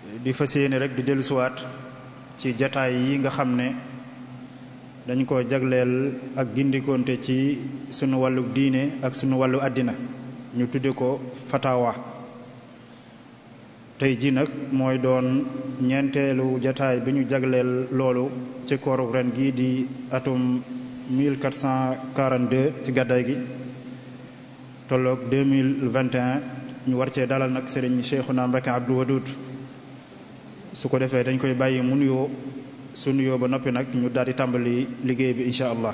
di fas yéene rek di dellusiwaat ci jataay yi nga xam ne dañ ko jagleel ak gindikonte ci sunu wàllu diine ak sunu wàllu àddina ñu tudde ko fatawa tey ji nag mooy doon ñeenteelu jataay bi ñu jagleel loolu ci kooru ren gi di atum 1442 ci gàddaay gi tolloog 2021 ñu war cee dalal nag sëriñ Cheikhouna Mbacké Abdou Wadoud su ko defee dañ koy bàyyi mu nuyoo su nuyoo ba noppi nag ñu daal di tàmbali liggéey bi incha allah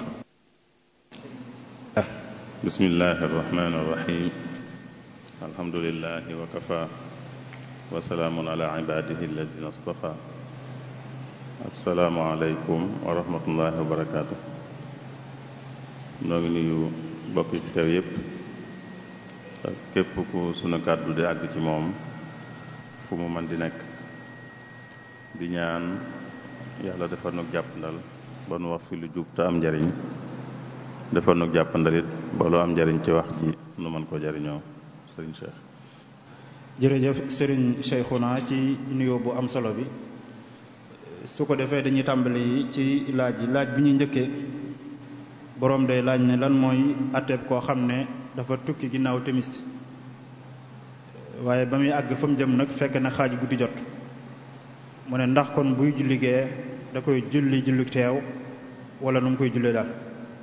bismillahi arrahmani irrahim alhamdulilahi wa kafa wa salaamun ala ibadihi alladina astafa assalaamu aleykum wa rahmatullahi wa barakaatu noo ngi nuyu bokk yi fi teew yépp ak képp ku sunu kàddu di àgg ci moom fu mu mën di nekk di ñaan yàlla defar nag jàppandal ba nu wax fi lu jub te am njariñ defar nag jàppandal it ba lu am njariñ ci wax ji nu mën ko jariñoo sëriñ Cheikh jërëjëf sëriñ Cheikhouna ci nuyoo bu am solo bi su ko defee dañuy tàmbali ci laaj yi laaj bi ñuy njëkkee boroom day laaj ne lan mooy atteeb koo xam ne dafa tukki ginnaaw timis waaye ba muy àgg fa mu jëm nag fekk na xaaj guddi jot mu ne ndax kon buy julli gee da koy julli julli teew wala nu mu koy jullee daal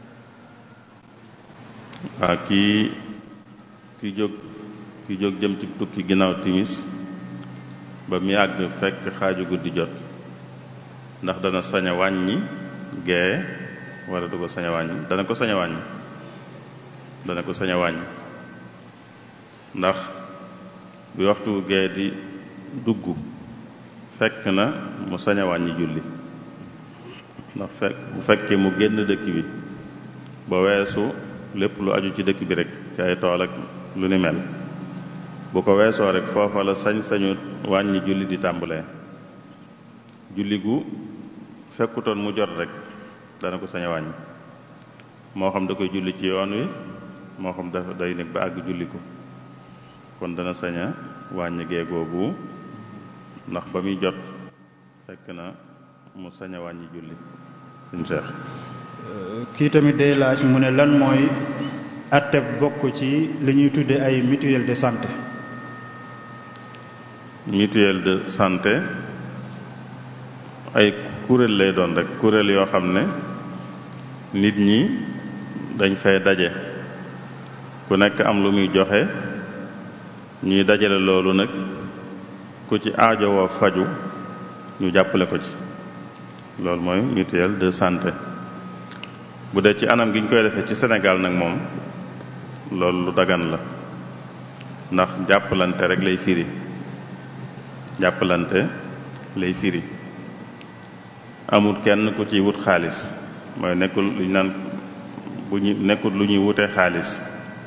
waa kii ki jóg ki jóg jëm ci tukki ginnaaw timis ba mu àgg fekk xaaju guddi jot ndax dana sañ a wàññi gee wala du ko sañ a wàññi dana ko sañ a wàññi dana ko sañ a wàññi ndax bi waxtu gee di dugg fekk na mu sañ a wàññi julli ndax fekk bu fekkee mu génn dëkk bi ba weesu lépp lu aju ci dëkk bi rek ci ay tool ak lu ni mel bu ko weesoo rek foofa la sañ-sañu wàññi julli di tàmbalee julli gu fekkutoon mu jot rek dana ko sañ a wàññi moo xam da koy julli ci yoon wi moo xam dafa day nekk ba àgg julli ko kon dana sañ a wàññi gee googu ndax ba muy jot fekk na mu sañ a wàññi julli suñ Cheikh kii tamit day laaj mu ne lan mooy atteb bokk ci li ñuy tudde ay mutuelle de santé mutuelle de santé ay kuréel lay doon rek kuréel yoo xam ne nit ñi dañ fay daje ku nekk am lu muy joxe ñuy dajale loolu nag ku ci aajowoo faju ñu jàppale ko ci loolu mooy mutuelle de santé bu dee ci anam gi ñu koy defee ci Sénégal nag moom loolu lu dagan la ndax jàppalante rek lay firi jàppalante lay firi amul kenn ku ciy wut xaalis mooy nekkul lu ñu naan bu ñu nekkul lu ñuy wutee xaalis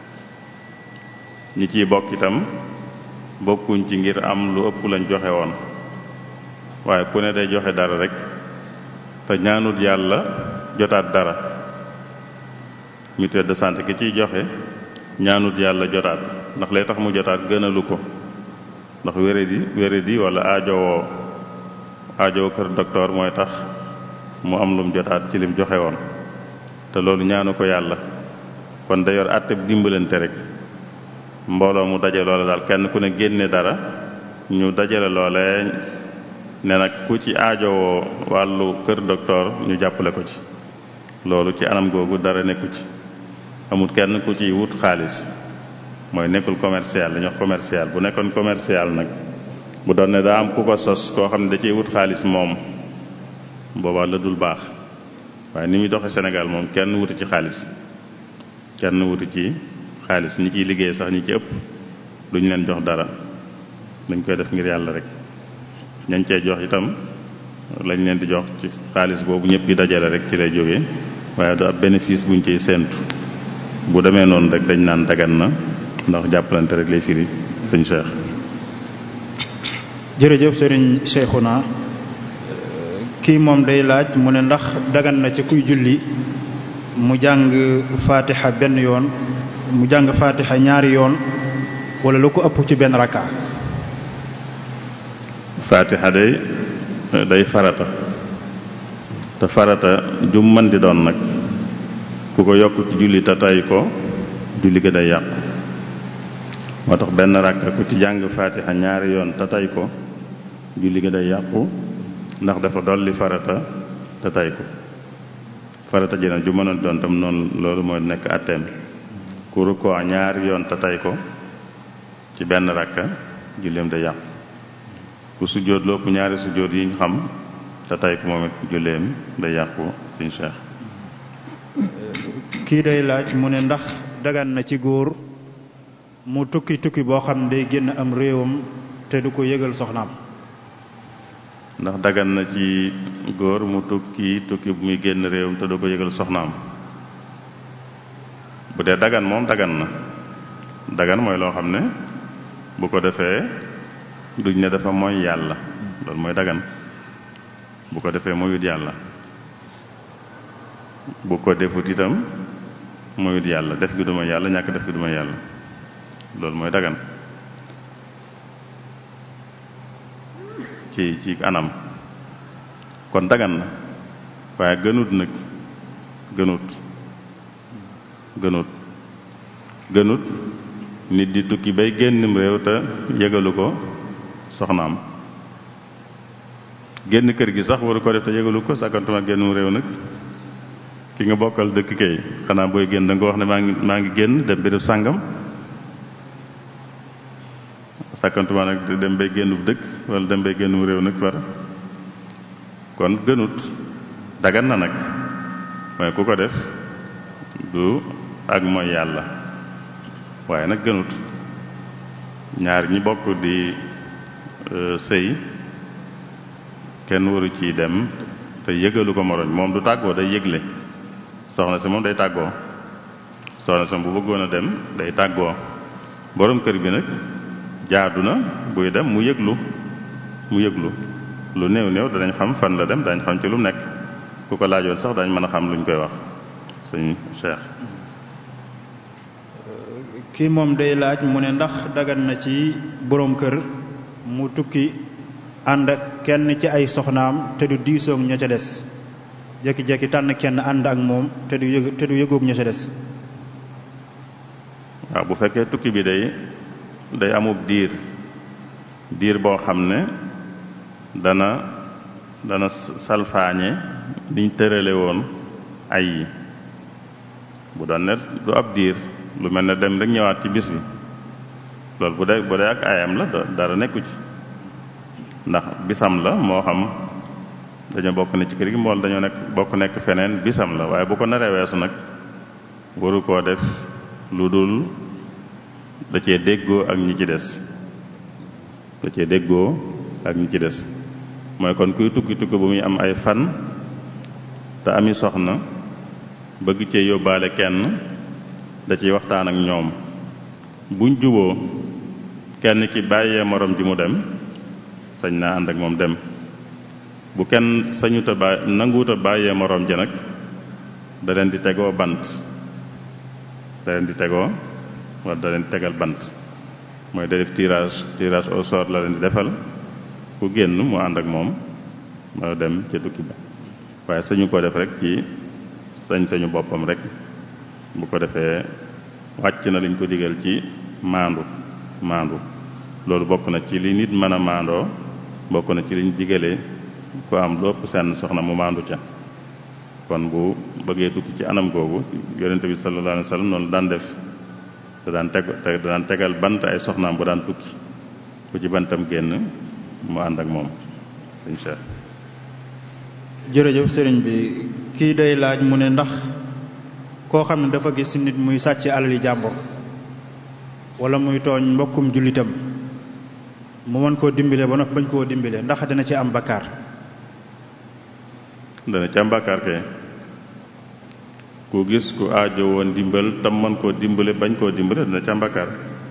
ñi ciy bokk itam bokkuñ ci ngir am lu ëpp lañ joxe woon waaye ku ne day joxe dara rek te ñaanut yàlla jotaat dara mutuelle de santé ki ciy joxe ñaanut yàlla jotaat ndax lay tax mu jotaat gënalu ko ndax wéradi wéradi wala aajowoo aajowoo kër docteur mooy tax mu am lum jotaat ci lim joxe woon te loolu ñaanu ko yàlla kon da yor àtte dimbalante rek mbooloo mu daje loole daal kenn ku ne génne dara ñu dajale loole ne nag ku ci aajowoo wàllu kër docteur ñu jàppale ko ci loolu ci anam googu dara nekku ci amul kenn ku ci wut xaalis mooy nekkul commercial dañuy wax commercial bu nekkoon commercial nag bu doon ne daa am ku ko sos koo xam ne da ciy wut xaalis moom boobaa la dul baax waaye ni muy doxe Sénégal moom kenn wuti ci xaalis kenn wuti ci xaalis ñi ciy liggéey sax ñi ci ëpp duñ leen jox dara dañ koy def ngir yàlla rek ñañ cee jox itam lañ leen di jox ci xaalis boobu ñëpp yi dajale rek ci lay jógee waaye du ab bénéfice buñ ciy séentu bu demee noonu rek dañ naan dagan na ndax jàppalante rek lay firi sëñ Cheikh. jërëjëf sëriñ Cheikhouna kii moom day laaj mu ne ndax dagan na ci kuy julli mu jàng fatiha benn yoon mu jàng fatiha ñaari yoon wala lu ko ëpp ci benn rakka faatiha day day farata te farata jum man di doon nag ku ko yokk ci julli te tay ko julli ga day yàqu moo tax benn ràkka ku ci jàng faatiha ñaari yoon te tay ko julli ga day yàqu ndax dafa dolli farata te tay ko farata ji nag ju mën a doon tam noonu loolu mooy nekk atteem ku rukkoo ñaari yoon te tay ko ci benn ràkka julleem day yàqu ku sujjóot lopp ñaari sujjóot yi ñu xam te tay ko moom it julleem day yàqu suñ cheikh kii day laaj mu ne ndax dagan na ci góor mu tukki tukki boo xam ne day génn am réewam te du ko yëgal soxnaam ndax dagan na ci góor mu tukki tukki bu muy génn réewam te du ko yëgal soxnaam bu dee dagan moom dagan na dagan mooy loo xam ne bu ko defee duñ ne dafa mooy yàlla loolu mooy dagan bu ko defee moyut yàlla bu ko defut itam moyut yàlla def gi duma yàlla ñàkk def gi duma yàlla loolu mooy dagan ci ci anam kon dagan na waaye gënut nag gënut gënut gënut nit di tukki bay génnim réew te yëgalu ko soxnaam génn kër gi sax waru ko def te yëgalu ko sàkkantuma génnum réew nag ki nga bokkal dëkk kay xanaa booy génn da nga wax ne maa ngi maa ngi génn dem béréb sàngam sàkkantuma nag dem bay génn bu dëkk wala dem bay génnum réew nag far kon gënut dagan na nag mooy ku ko def du ak mooy yàlla waaye nag gënut ñaar ñi bokk di sëy kenn waru ci dem te yëgalu ko moroom moom du tàggoo day yëgle soxna si moom day tàggoo soxna si bu bëggoon a dem day tàggoo borom kër bi nag jaadu na buy dem mu yëglu mu yëglu lu néew néew danañ xam fan la dem dañ xam ci lu nekk ku ko laajoon sax dañ mën a xam luñ koy wax sëñ Cheikh kii moom day laaj mu ne ndax dagan na ci boroom kër mu tukki ànd ak kenn ci ay soxnaam te du diisoog ña ca des jekki-jekki tànn kenn ànd ak moom te du yëg te du yëgoog ña ca des waaw bu fekkee tukki bi day day amub diir diir boo xam ne dana dana salfaañe liñ tërale woon ay yi bu doon ne du ab diir lu mel ne dem rek ñëwaat ci bis bi loolu bu dee bu dee ak ayam la dara nekku ci ndax bisam la moo xam dañoo bokk ne ci kër gi mbool dañoo nekk bokk nekk feneen bisam la waaye bu ko naree weesu nag waru koo def lu dul da cee déggoo ak ñi ci des da cee déggoo ak ñi ci des mooy kon kuy tukki tukki bu muy am ay fan te ami soxna bëgg cee yóbbaale kenn da ciy waxtaan ak ñoom buñ juboo kenn ki bàyyee morom ji mu dem sañ naa ànd ak moom dem bu kenn sañuta bàyyi nanguuta bàyyee morom ji nag da leen di tegoo bant da leen di tegoo wala da leen di tegal bant mooy da def tirage tirage au sort la leen di defal ku génn mu ànd ak moom ma dem ca tukki ba waaye sañu ko def rek ci sañ-sañu boppam rek bu ko defee wàcc na liñ ko digal ci maandu maandu loolu bokk na ci li nit mën a maandoo bokk na ci liñ digalee ku am lu ëpp seen soxna mu maandu ca kon bu bëggee tukki ci anam googu yonente bi sallallahu alayhi wa sallam noonu daan def da daan teg da daan tegal bant ay soxnaam bu daan tukki ku ci bantam génn mu ànd ak moom sëñ Cheikh jërëjëf sëriñ bi kii day laaj mu ne ndax koo xam ne dafa gis nit muy sàcc alali jàmbur wala muy tooñ mbokkum jullitam mu mën koo dimbale ba noppi bañ koo dimbale ndax dina ci am bakkaar dana ci am bakkaar kay ku gis ku aajo woon dimbal tam mën koo dimbale bañ koo dimbale dana ci am bakkaar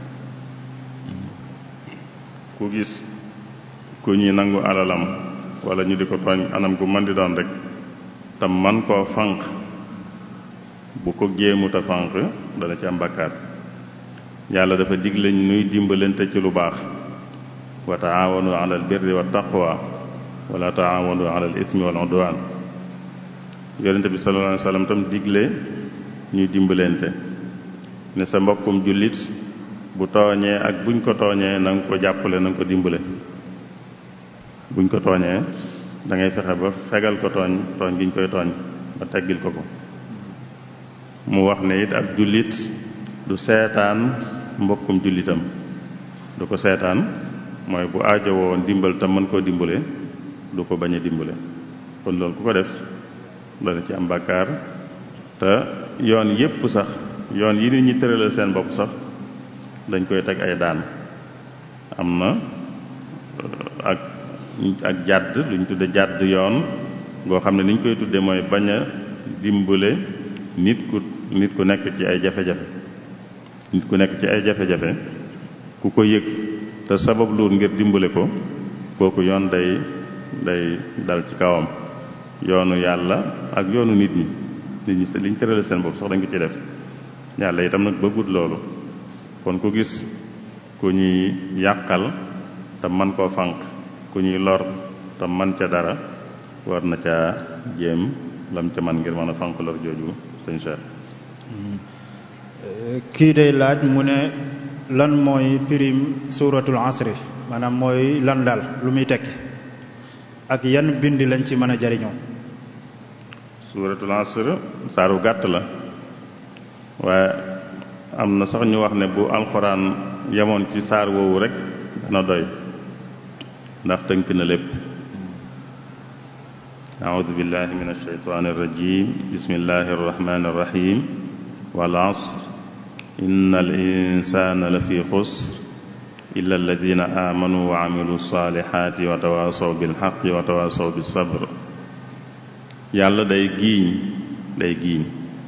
ku gis ku ñuy nangu alalam wala ñu di ko tooñ anam gu mën di doon rek tam man koo fanq bu ko jéemuta fanq dana ci am bakkaar yàlla dafa digle nuy dimbalante ci lu baax wa taawanu ala al birri wa taqwa wala taawanu ala al ismi wal udwan yonente bi sallallahu alayhi wa sallam tam digle ñuy dimbalante ne sa mbokkum jullit bu tooñee ak buñ ko tooñee na nga ko jàppale na nga ko dimbale buñ ko tooñee da ngay fexe ba fegal ko tooñ tooñ gi ñu koy tooñ ba teggil ko ko mu wax ne it ab jullit du seetaan mbokkum jullitam du ko seetaan mooy bu aajowoo ndimbal tam mën koo dimbale du ko bañ a dimbale kon loolu ku ko def dana ci am bàkkaar te yoon yépp sax yoon yi nit ñi tëralal seen bopp sax dañ koy teg ay daan am na ak ak jàdd lu ñu tudde jàdd yoon ngoo xam ne ni ñu koy tudde mooy bañ a dimbale nit ku nit ku nekk ci ay jafe-jafe nit ku nekk ci ay jafe-jafe ku ko yëg te sabab luur ngir dimbale ko kooku yoon day day dal ci kawam yoonu yàlla ak yoonu nit ñi nit ñi liñ tërale seen bopp sax dañ ko ci def yàlla itam nag bëggut loolu kon ku gis ku ñuy yàqal te man koo fànq ku ñuy lor te man ca dara war na caa jéem lam ca man ngir mën a fànq lor jooju sëñ Cheikh kii day laaj mu ne lan mooy pirim suuratul asri maanaam mooy lan daal lu muy tekki ak yan bind lañ ci mën a jariñoo suuratul asr saaru gàtt la waaye am na sax ñu wax ne bu alxuraan yemoon ci saar woowu rek dana doy ndax tënk na lépp أعوذ بالله من الشيطان الرجيم بسم الله الرحمن الرحيم والعصر إن الإنسان لفي خسر إلا الذين آمنوا وعملوا الصالحات وتواصوا بالحق وتواصوا بالصبر yàlla day giiñ day giiñ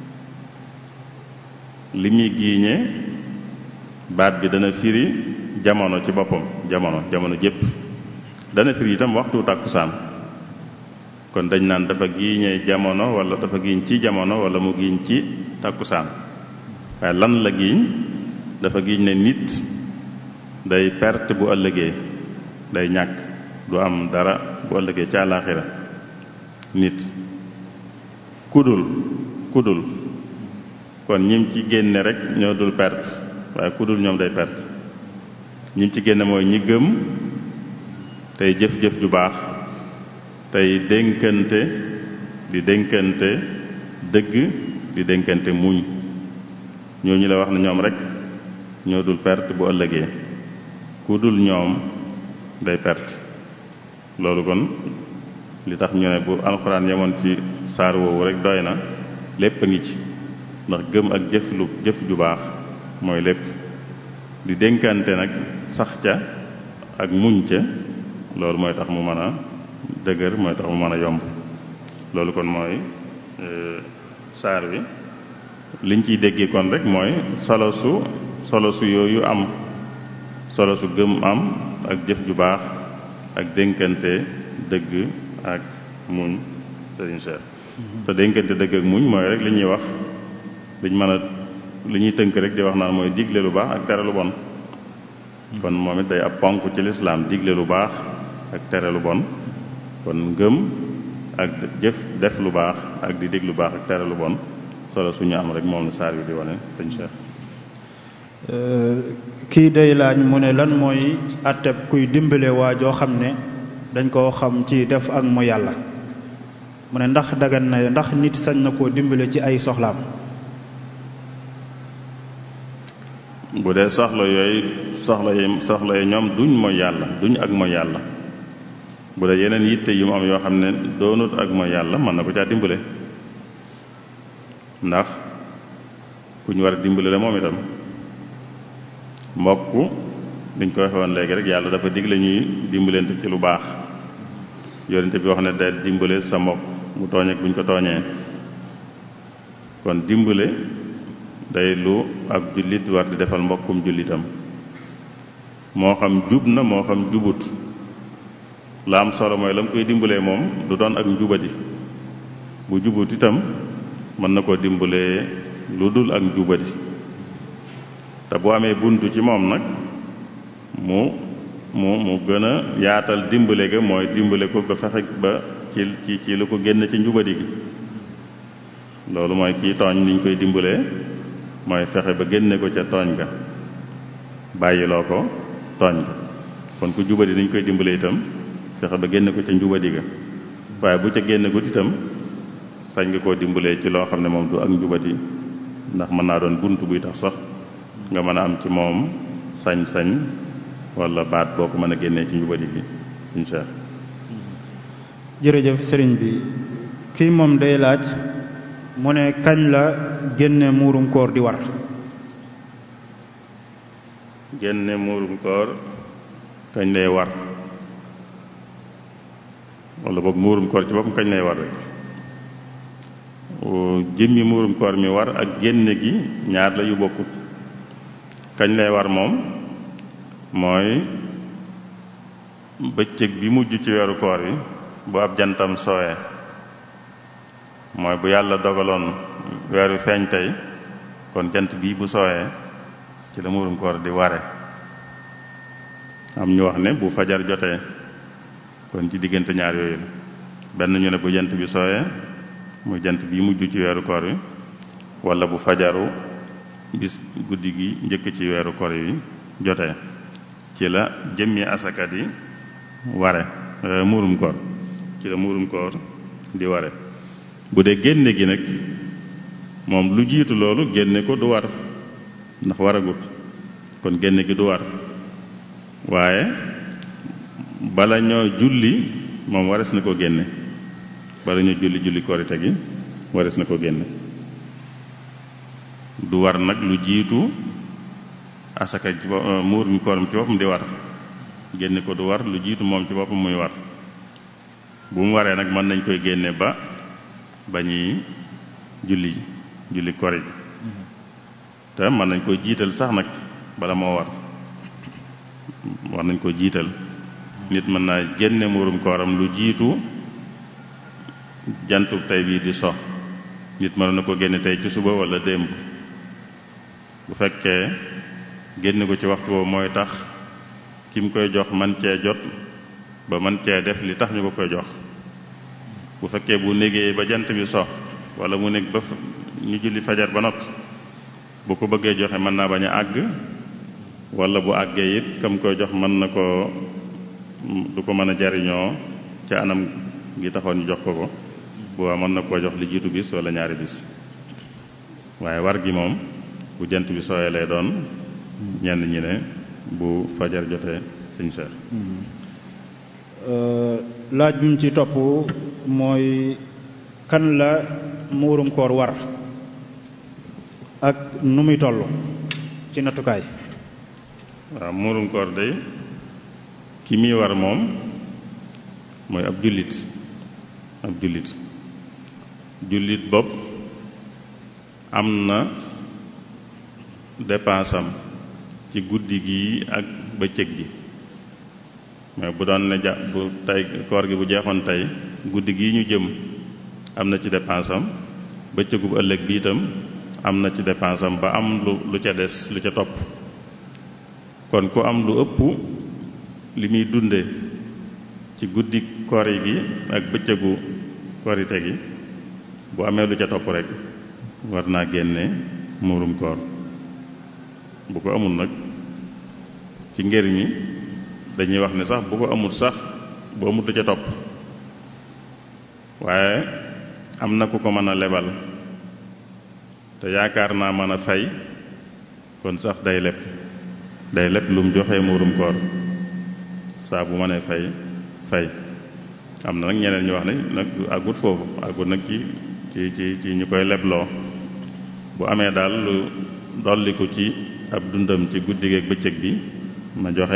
li muy giiñe baat bi dana firi jamono ci boppam jamono jamono jépp dana firi itam waxtu tàkkusaan kon dañ naan dafa giiñee jamono wala dafa giiñ ci jamono wala mu giiñ ci tàkkusaan waaye lan la giiñ dafa giiñ ne nit day perte bu ëllëgee day ñàkk du am dara bu ëllëgee ci àllaaxira nit kudul kudul kon ñim ci génne rek ñoo dul perte waaye kudul ñoom day perte ñim ci génne mooy ñi gëm tey jëf-jëf ju baax tey dénkante di dénkante dëgg di dénkante muñ ñooñu la wax ne ñoom rek ñoo dul perte bu ëllëgee ku dul ñoom day perte loolu kon li tax ñu ne bu alxuraan yemoon ci saar woowu rek doy na lépp a ngi ci ndax gëm ak jëf lu jëf ju baax mooy lépp di dénkante nag sax ca ak muñ ca loolu mooy tax mu mën a dëgër mooy tax mu mën a yomb loolu kon mooy saar bi liñ ciy déggee kon rek mooy solo su solo su yooyu am solo su gëm am ak jëf ju baax ak dénkante dëgg ak muñ sëriñ Cheikh te dénkante dëgg ak muñ mooy rek li ñuy wax liñ mën a li ñuy tënk rek di wax naan mooy digle lu baax ak tere lu bon kon moom it day ab ponk ci lislaam digle lu baax ak tere lu bon kon ngëm ak jëf def lu baax ak di dégg lu baax ak tere lu bon solo suñu am rek moom la saar wi di wane sëñ Cheikh kii day laaj mu ne lan mooy àtteb kuy dimbale waa joo xam ne dañ koo xam ci def ak mu yàlla mu ne ndax dagan na ndax nit sañ na koo dimbale ci ay soxlaam bu dee soxla yooyu soxla yi soxla yi ñoom duñ mooy yàlla duñ ak mooy yàlla bu dee yeneen yitte yu mu am yoo xam ne doonut ak mooy yàlla mën na ko caa dimbale ndax ku ñu war a dimbale la moom itam mbokk liñ ko waxee woon léegi rek yàlla dafa digle ñuy dimbalante ci lu baax yonente bi wax ne day dimbale sa mbokk mu tooñ ak bu ñu ko tooñee kon dimbale day lu ab jullit war di defal mbokkum jullitam moo xam jub na moo xam jubut la am solo mooy la mu koy dimbalee moom du doon ak njubadi bu jubut itam mën na koo dimbalee lu dul ak njubadi te bu amee buntu ci moom nag mu mu mu gën a yaatal dimbale ga mooy dimbale ko ba fexe ba ci ci ci lu ko génn ci njubadi gi loolu mooy kii tooñ niñ koy dimbalee mooy fexe ba génne ko ca tooñ ga bàyyiloo ko tooñ ga kon ku jubadi niñ koy dimbale itam fexe ba génne ko ca njubadi ga waaye bu ca génne gut itam sañ nga koo dimbalee ci loo xam ne moom du ak njubadi ndax mën naa doon bunt buy tax sax nga mën a am ci moom sañ-sañ wala baat boo ko mën a génnee ci njubadi gi suñ Cheikh jërëjëf sëriñ bi kii moom day laaj mu ne kañ la génne muurum koor di war génne muurum koor kañ lay war wala boog muurum koor ci boppam kañ lay war rek jëmmi muurum koor mi war ak génne gi ñaar la yu bokkut kañ lay war moom mooy bëccëg bi mujj ci weeru koor yi bu ab jantam sooyee mooy bu yàlla dogaloon weer wi feeñ tey kon jant bii bu sooyee ci la muurum koor di ware am ñu wax ne bu fajar jotee kon ci diggante ñaar yooyu la benn ñu ne bu jant bi sooyee muy jant bii mujj ci weeru koor wi wala bu fajaru bis guddi gi njëkk ci weeru koor yi jotee ci la jëmmi asaka di ware muurum koor ci la muurum koor di ware bu dee génne gi nag moom lu jiitu loolu génne ko du war ndax waragut kon génne gi du war waaye bala ñoo julli moom wares na ko génne bala ñoo julli julli korite gi wares na ko génne du war nag lu jiitu asaka ci muurum kooram ci boppam di war génne ko du war lu jiitu moom ci boppam muy war bu mu waree nag mën nañ koy génne ba ba ñuy julli julli kori bi te mën nañ koy jiital sax nag bala moo war war nañ ko jiital nit mën naa génne muurum kooram lu jiitu jantu tey bii di so nit mën na ko génne tey ci suba wala démb bu fekkee génne ko ci waxtu woowu mooy tax ki mu koy jox man cee jot ba man cee def li tax ñu ko koy jox bu fekkee bu négee ba jant bi so wala mu nekk ba ñu julli fajar ba not bu ko bëggee joxe mën naa bañ a àgg wala bu àggee it kam koy jox mën na ko du ko mën a jariñoo ca anam gi taxoon ñu jox ko ko bu waa mën na koo jox li jiitu bis wala ñaari bis waaye war gi moom bu jant bi sooyee lay doon ñenn ñi ne bu fajar jotee sëñ Cheikh laaj bi mu ci topp mooy kan la muurum koor war ak nu muy toll ci nattukaay waaw muurum koor day ki muy war moom mooy ab jullit ab jullit jullit bopp am na dépense am ci guddi gi ak bëccëg gi mais bu doon ne ja bu tey koor gi bu jeexoon tey guddi gi ñu jëm am na ci dépense am bëccëgu bu ëllëg bi itam am na ci dépense am ba am lu lu ca des lu ca topp kon ku am lu ëpp li muy dunde ci guddi koor gi ak bëccëgu korite gi bu amee lu ca topp rek war naa génne muurum koor bu ko amul nag ci ngër mi dañuy wax ne sax bu ko amul sax bu amul lu ca topp waaye am na ku ko mën a lebal te yaakaar naa mën a fay kon sax day leb day leb lu mu joxee muurum koor saa bu mënee fay fay am na nag ñeneen ñu wax ne nag àggut foofu àggut nag ci ci ci ci ñu koy lebloo bu amee daal lu dolliku ci ab dundam ci guddi geeg bëccëg bi ma joxe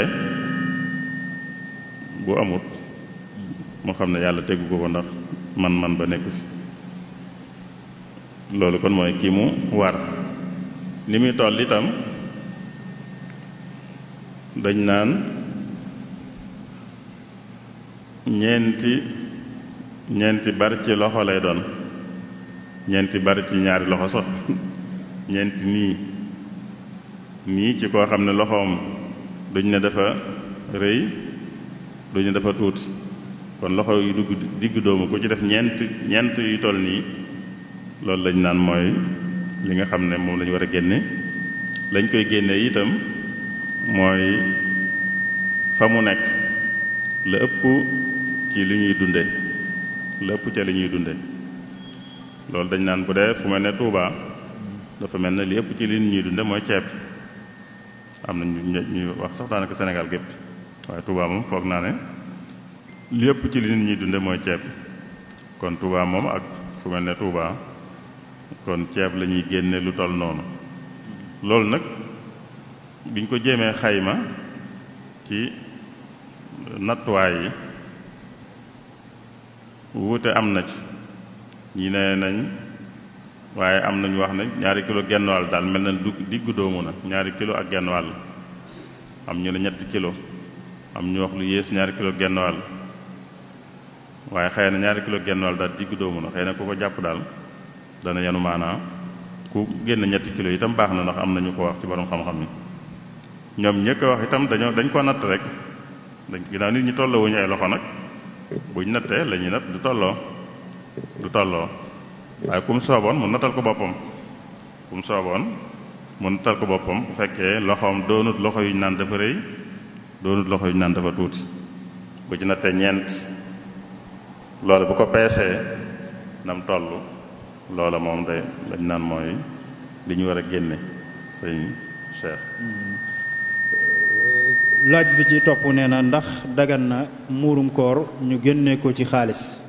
bu amut moo xam ne yàlla tegu ko ko ndax man-man ba nekku fi loolu kon mooy kii mu war ni muy toll itam dañ naan ñeenti ñeenti bar ci loxo lay doon ñeenti bar ci ñaari loxo sax ñeenti nii nii ci koo xam ne loxoom duñ ne dafa rëy duñu dafa tuuti kon loxo yu dugg digg doomu ku ci def ñeent ñeent yu toll nii loolu lañ naan mooy li nga xam ne moom la ñu war a génne lañ koy génne itam mooy fa mu nekk la ëpp ci li ñuy dunde la ëpp ca li ñuy dunde loolu dañ naan bu dee fu mel ne Touba dafa mel ne li ëpp ci li ñuy dunde mooy ceeb am na ñu ñuy wax sax daanaka Sénégal gépp waaye Touba moom foog naa ne li ëpp ci li nit ñuy dunde mooy ceeb kon Touba moom ak fu mel ne Touba kon ceeb la ñuy génne lu toll noonu loolu nag biñ ko jéemee xayma ci nattuwaay yi wuute am na ci ñi ne nañ waaye am nañu wax ne ñaari kilo genn wàll daal mel na du diggu doomu na ñaari kilo ak genn wàll am ñu ne ñetti kilo am ñu wax lu yées ñaari kilo genn wàll waaye xëy na ñaari kilo genn wàll daal diggu doomu na xëy na ku ko jàpp daal dana yenu maanaa ku génn ñetti kilo itam baax na ndax am na ñu ko wax ci borom xam-xam yi ñoom ñëkk wax itam dañoo dañ ko natt rek dañ ginnaaw nit ñi tolloo wuñu ay loxo nag buñ nattee la ñuy natt du tolloo du tolloo waaye kum sooboon mu nattal ko boppam kum sooboon mu nattal ko boppam bu fekkee loxoom doonut loxo yu ñu naan dafa rëy doonut loxo yu ñu naan dafa tuuti bu ci nattee ñeent loolu bu ko peesee nam toll loola moom day lañ naan mooy li ñu war a génne sëñ Cheikh laaj bi ci topp nee na ndax dagan na muurum koor ñu génne ko ci xaalis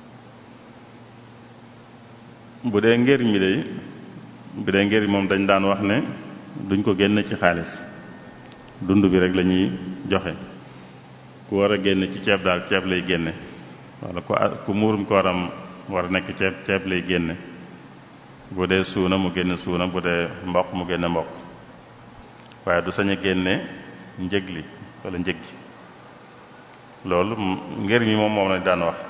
bu dee ngër mi day bu dee ngër moom dañ daan wax ne duñ ko génn ci xaalis dund bi rek la ñuy joxe ku war a génn ci ceeb daal ceeb lay génne wala ku ku muurum kooram war a nekk ceeb ceeb lay génne bu dee suuna mu génne suuna bu dee mboq mu génne mboq waaye du sañ a génne njëg li wala njëg gi loolu ngër mi moom moom lañ daan wax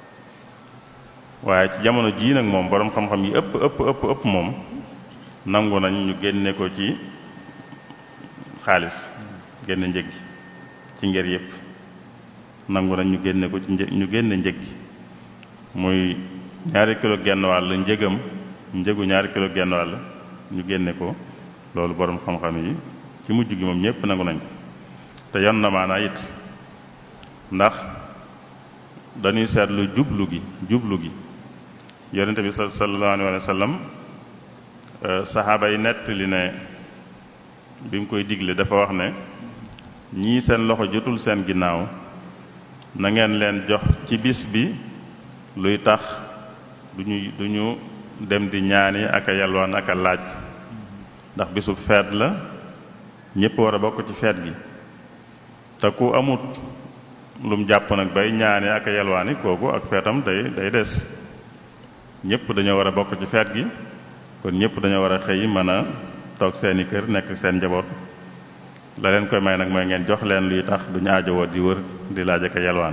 waaye ci jamono jii nag moom boroom xam-xam yi ëpp ëpp ëpp ëpp moom nangu nañ ñu génne ko ci xaalis génne njëg gi ci ngër yëpp nangu nañ ñu génne ko ci një ñu génne njëg gi muy ñaari kilo genn wàll njëgam njëgu ñaari kilo genn wàll ñu génne ko loolu boroom xam-xam yi ci mujj gi moom ñëpp nangu nañ ko te yon na maanaa it ndax dañuy seetlu jublu gi jublu gi yonente bi sallallahu alayhi wa sallam saxaaba yi nettali ne bi mu koy digle dafa wax ne ñii seen loxo jotul seen ginnaaw na ngeen leen jox ci bis bi luy tax duñu duñu dem di ñaani ak a yalwaan ak a laaj ndax bisu feet la ñépp war a bokk ci feet gi te ku amut lum jàpp nag bay ñaani ak a yalwaani kooku ak feetam day day des ñépp dañoo war a bokk ci feet gi kon ñépp dañoo war a xëy mën a toog seeni kër nekk seen njaboot la leen koy may nag mooy ngeen jox leen luy tax duñu aajowoo di wër di laaj ak a yalwaan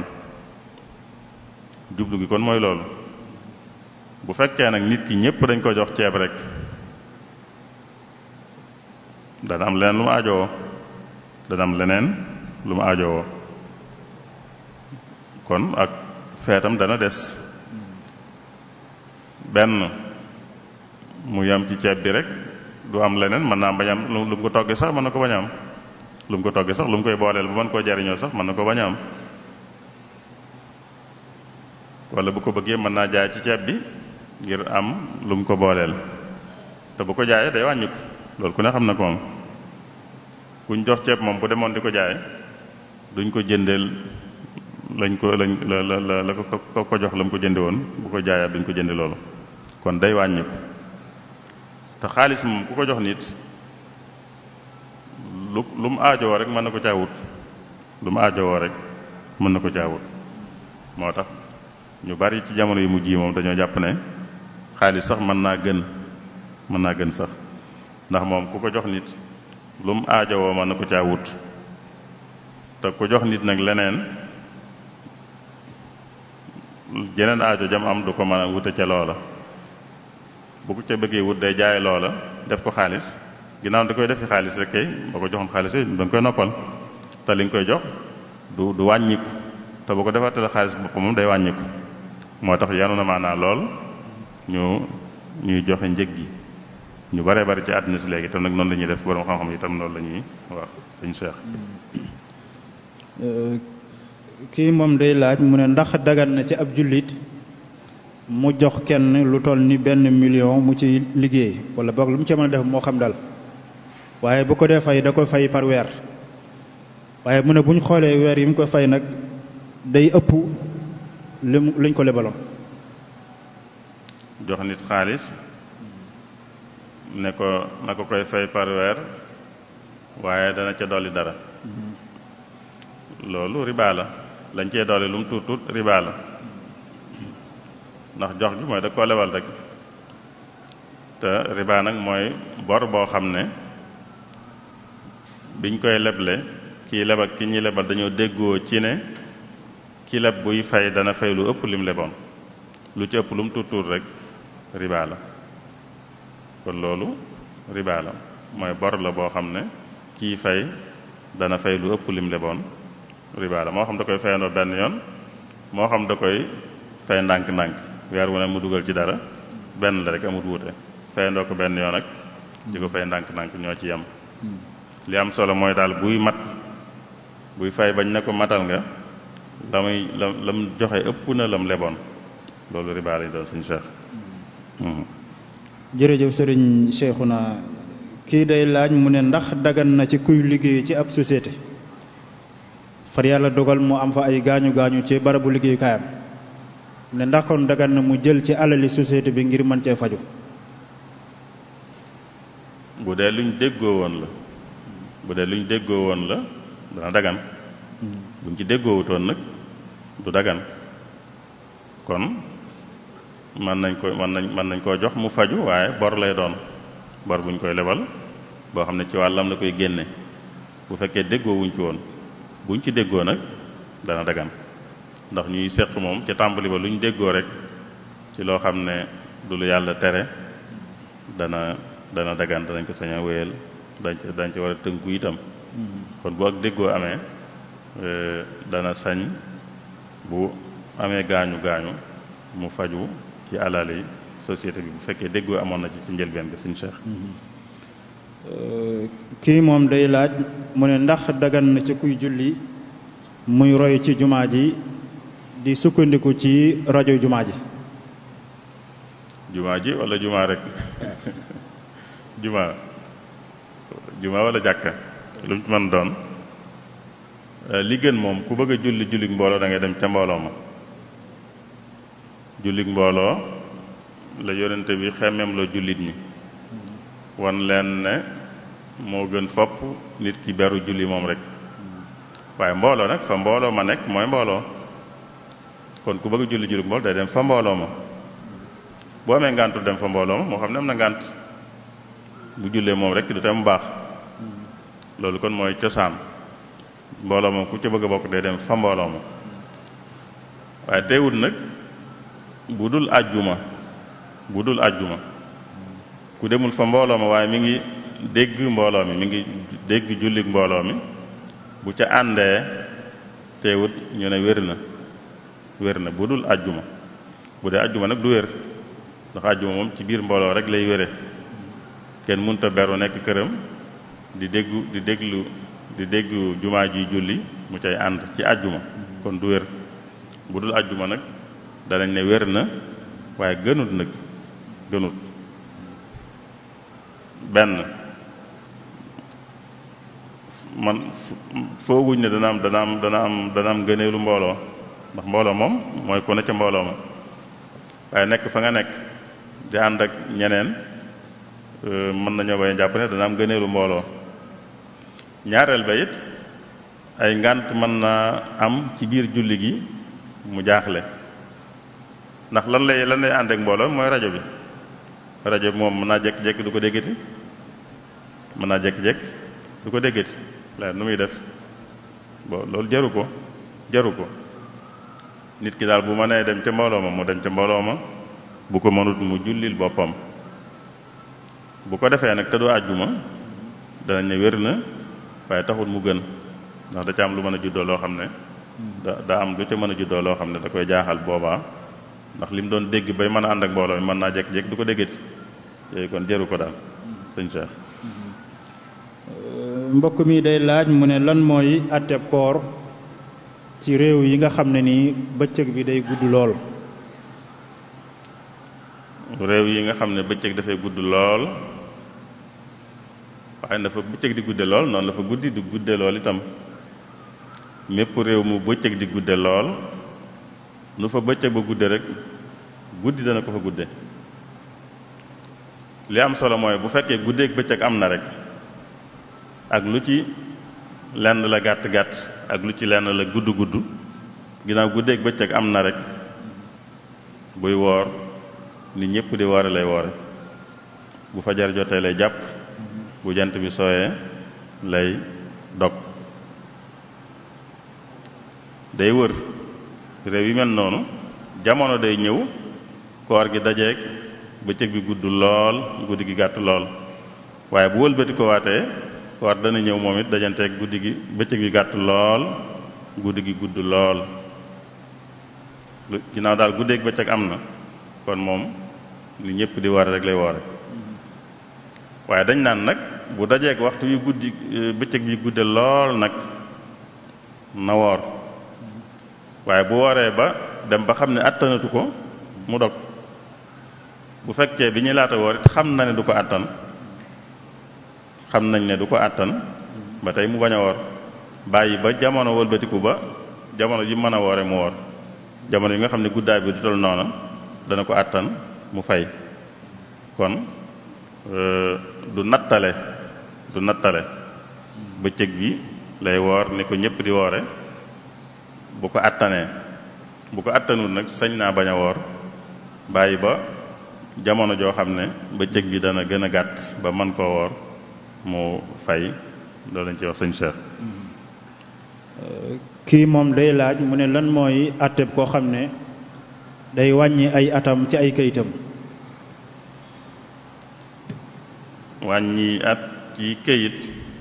jublu gi kon mooy loolu bu fekkee nag nit ki ñépp dañ ko jox ceeb rek dana am leneen lu mu aajowoo dana am leneen lu mu aajowoo kon ak feetam dana des benn mu yam ci ceeb bi rek du am leneen mën naa bañ am lu mu ko toggee sax mën na ko bañ a am lu mu ko toggee sax lu mu koy booleel bu mën koo jariñoo sax mën na ko bañ a am wala bu ko bëggee mën naa jaay ci ceeb bi ngir am lu mu ko booleel te bu ko jaayee day wàññiku loolu ku ne xam na ko moom kuñ jox ceeb moom bu demoon di ko jaay duñ ko jëndeel lañ ko lañ la la la la ko ko jox la mu ko jënde woon bu ko jaayaat duñ ko jënde loolu kon day wàññiku te xaalis moom ku ko jox nit lu lu mu aajowoo rek mën na ko caawut lu mu aajowoo rek mën na ko caawut moo tax ñu bari ci jamono yu mujj yi moom dañoo jàpp ne xaalis sax mën naa gën mën naa gën sax ndax moom ku ko jox nit lu mu aajowoo mën na ko caawut te ku jox nit nag leneen jeneen aajo jam am du ko mën a wute ca loola bu ko ca bëggee wut day jaay loola def ko xaalis ginnaaw da koy defi xaalis rek kay boo ko joxoon xaalis da nga koy noppal te li nga koy jox du du wàññiku te bu ko defaatale xaalis boppam moom day wàññiku moo tax yanu na maanaa lool ñu ñuy joxe njëg gi ñu baree bari ci àddina si léegi tam nag noonu la ñuy def borom xam-xam yi tam loolu la ñuy wax sëñ Cheikh. kii moom day laaj mu ne ndax dagan na ci ab jullit mu jox kenn lu toll ni benn million mu ci liggéey wala boog lu mu ci mën a def moo xam dal waaye bu ko dee fay da koy fay par weer waaye mu ne bu ñu xoolee weer yi mu koy fay nag day ëpp li mu liñ ko lebaloon. jox nit xaalis ne ko na ko koy fay par weer waaye dana ca dolli dara loolu riba la lañ cee dolli lu mu tuut tuut riba la ndax jox gi mooy da koo lebal rek te riba nag mooy bor boo xam ne biñ koy leble kii leb ak ki ñuy lebal dañoo déggoo ci ne ki leb buy fay dana fay lu ëpp lim leboon lu ci ëpp lu mu tuut tuut rek riba la kon loolu riba la mooy bor la boo xam ne kii fay dana fay lu ëpp lim leboon riba la moo xam da koy fayandoo benn yoon moo xam da koy fay ndànk-ndànk weer wu ne mu dugal ci dara benn la rek amut wuute fayandoo ko benn yoon ak di ko fay ndànk-ndànk ñoo ci yem li am solo mooy daal buy mat buy fay bañ ne ko matal nga la muy la lam joxe ëpp na lam leboon loolu riba lay doon suñu cheikh jërëjëf sëriñ Cheikhouna kii day laaj mu ne ndax dagan na ci kuy liggéey ci ab société far yàlla dogal mu am fa ay gaañu gaañu ci barabu liggéeyukaayam ne ndax kon dagan na mu jël ci alali société bi ngir mën cee faju bu dee luñ déggoo woon la bu dee luñ déggoo woon la dana dagan buñ ci déggoowutoon nag du dagan kon mën nañ ko mën nañ mën nañ koo jox mu faju waaye bor lay doon bor buñ koy lebal boo xam ne ci wàllam la koy génne bu fekkee déggoo wuñ ci woon buñ ci déggoo nag dana dagan ndax ñuy séq moom ca tàmbali ba lu ñu déggoo rek ci loo xam ne du lu yàlla tere dana dana dagan danañ ko sañ a wéyal dañ ca dañ ca war a tënku itam kon bu ak déggoo amee dana sañ bu amee gaañu gaañu mu faju ci alali société bi bu fekkee déggoo amoon na ci ci njëlbeen bi suñu cheikh kii moom day laaj mu ne ndax dagan na ci kuy julli muy roy ci jumaa ji di sukkandiku ci rajo jumaa ji jumaa ji wala jumaa rek jumaa jumaa wala jàkka lu mu ci mën doon li gën moom ku bëgg a julli jullik mbooloo da ngay dem ca mbooloo ma jullik mbooloo la yonente bi xemmeem loo jullit ñi wan leen ne moo gën fopp nit ki beru julli moom rek waaye mbooloo nag fa mbooloo ma nekk mooy mbooloo kon ku bëgg a julli jullik mbooloo day dem fa mbooloo ma boo amee ngàntul dem fa mbooloo ma moo xam ne am na ngànt bu jullee moom rek du tam baax loolu kon mooy cosaan mbooloo moom ku ca bëgg a bokk day dem fa mbooloo ma waaye teewul nag bu dul àjjuma bu dul àjjuma ku demul fa mbooloo ma waaye mi ngi dégg mbooloo mi mi ngi dégg jullik mbooloo mi bu ca àndee teewut ñu ne wér na wér na bu dul àjjuma bu dee àjjuma nag du wér ndax àjjuma moom ci biir mbooloo rek lay wére kenn mënta beru nekk këram di déggu di déglu di déggu jumaa ji julli mu cay ànd ci àjjuma kon du wér bu dul àjjuma nag danañ ne wér na waaye gënut nag gënut benn man fooguñ ne dana am dana am dana am dana am gëneelu mbooloo ndax mbooloo moom mooy ku ne ca mbooloo ma waaye nekk fa nga nekk di ànd ak ñeneen mën nañoo bañ a jàpp ne dana am gëneelu mbooloo ñaareel ba it ay ngànt mën naa am ci biir julli gi mu jaaxle ndax lan lay lan lay ànd ak mbooloo mooy rajo bi rajo bi moom mën naa jékki-jékki du ko déggati mën naa jékki-jékki du ko déggati la nu muy def bon loolu jaru ko jaru ko nit ki daal bu mënee dem ca mbooloo ma mu dem ca mbooloo ma bu ko mënut mu jullil boppam bu ko defee nag te du àjjuma danañ ne wér na waaye taxul mu gën ndax da ca am lu mën a juddoo loo xam ne da daa am lu ca mën a juddoo loo xam ne da koy jaaxal boobaa ndax li mu doon dégg bay mën a ànd ak mbooloo mi mën naa jékki-jékki du ko déggati yooyu kon jëru ko daal sëñ Cheikh mbokk mi day laaj mu ne lan mooy atteb koor ci réew yi nga xam ne nii bëccëg bi day gudd lool réew yi nga xam ne bëccëg dafay gudd lool waaye dafa bëccëg di gudde lool noonu la fa guddi di gudde lool itam mépp réew mu bëccëg di gudde lool nu fa bëccëg ba gudde rek guddi dana ko fa gudde li am solo mooy bu fekkee guddeeg bëccëg am na rek ak lu ci lenn la gàtt gàtt ak lu ci lenn la gudd gudd ginnaaw guddeeg bëccëg am na rek buy woor nit ñëpp di woore lay woore bu fajar jotee lay jàpp bu jant bi sooyee lay dog day wër réew yi mel noonu jamono day ñëw koor gi dajeeg bëccëg bi gudd lool guddi gi gàtt lool waaye bu wëlbati ko waatee koor dana ñëw moom it dajanteeg guddi gi bëccëg bi gàtt lool guddi gi gudd lool lu ginnaaw daal guddeeg bëccëg am na kon moom li ñëpp di war rek lay woore waaye dañ naan nag bu dajeeg waxtu yu guddi bëccëg bi gudde lool nag na woor waaye bu wooree ba dem ba xam ne attanatu ko mu dog bu fekkee bi ñuy laata woor it xam na ne du ko àttan xam nañ ne du ko àttan ba tey mu bañ a woor bàyyi ba jamono wëlbatiku ba jamono ji mën a woore mu woor jamono yi nga xam ne guddaay bi du tol noona dana ko àttan mu fay kon du nattale du nattale bëccëg bi lay woor ni ko ñëpp di woore bu ko àttanee bu ko àttanul nag sañ naa bañ a woor bàyyi ba jamono joo xam ne bëccëg bi dana gën a gàtt ba man koo woor mu fay loolu lañ ci wax sëñ Cheikh kii moom day laaj mu ne lan mooy àtteb koo xam ne day wàññi ay atam ci ay kayitam wàññi at ci këyit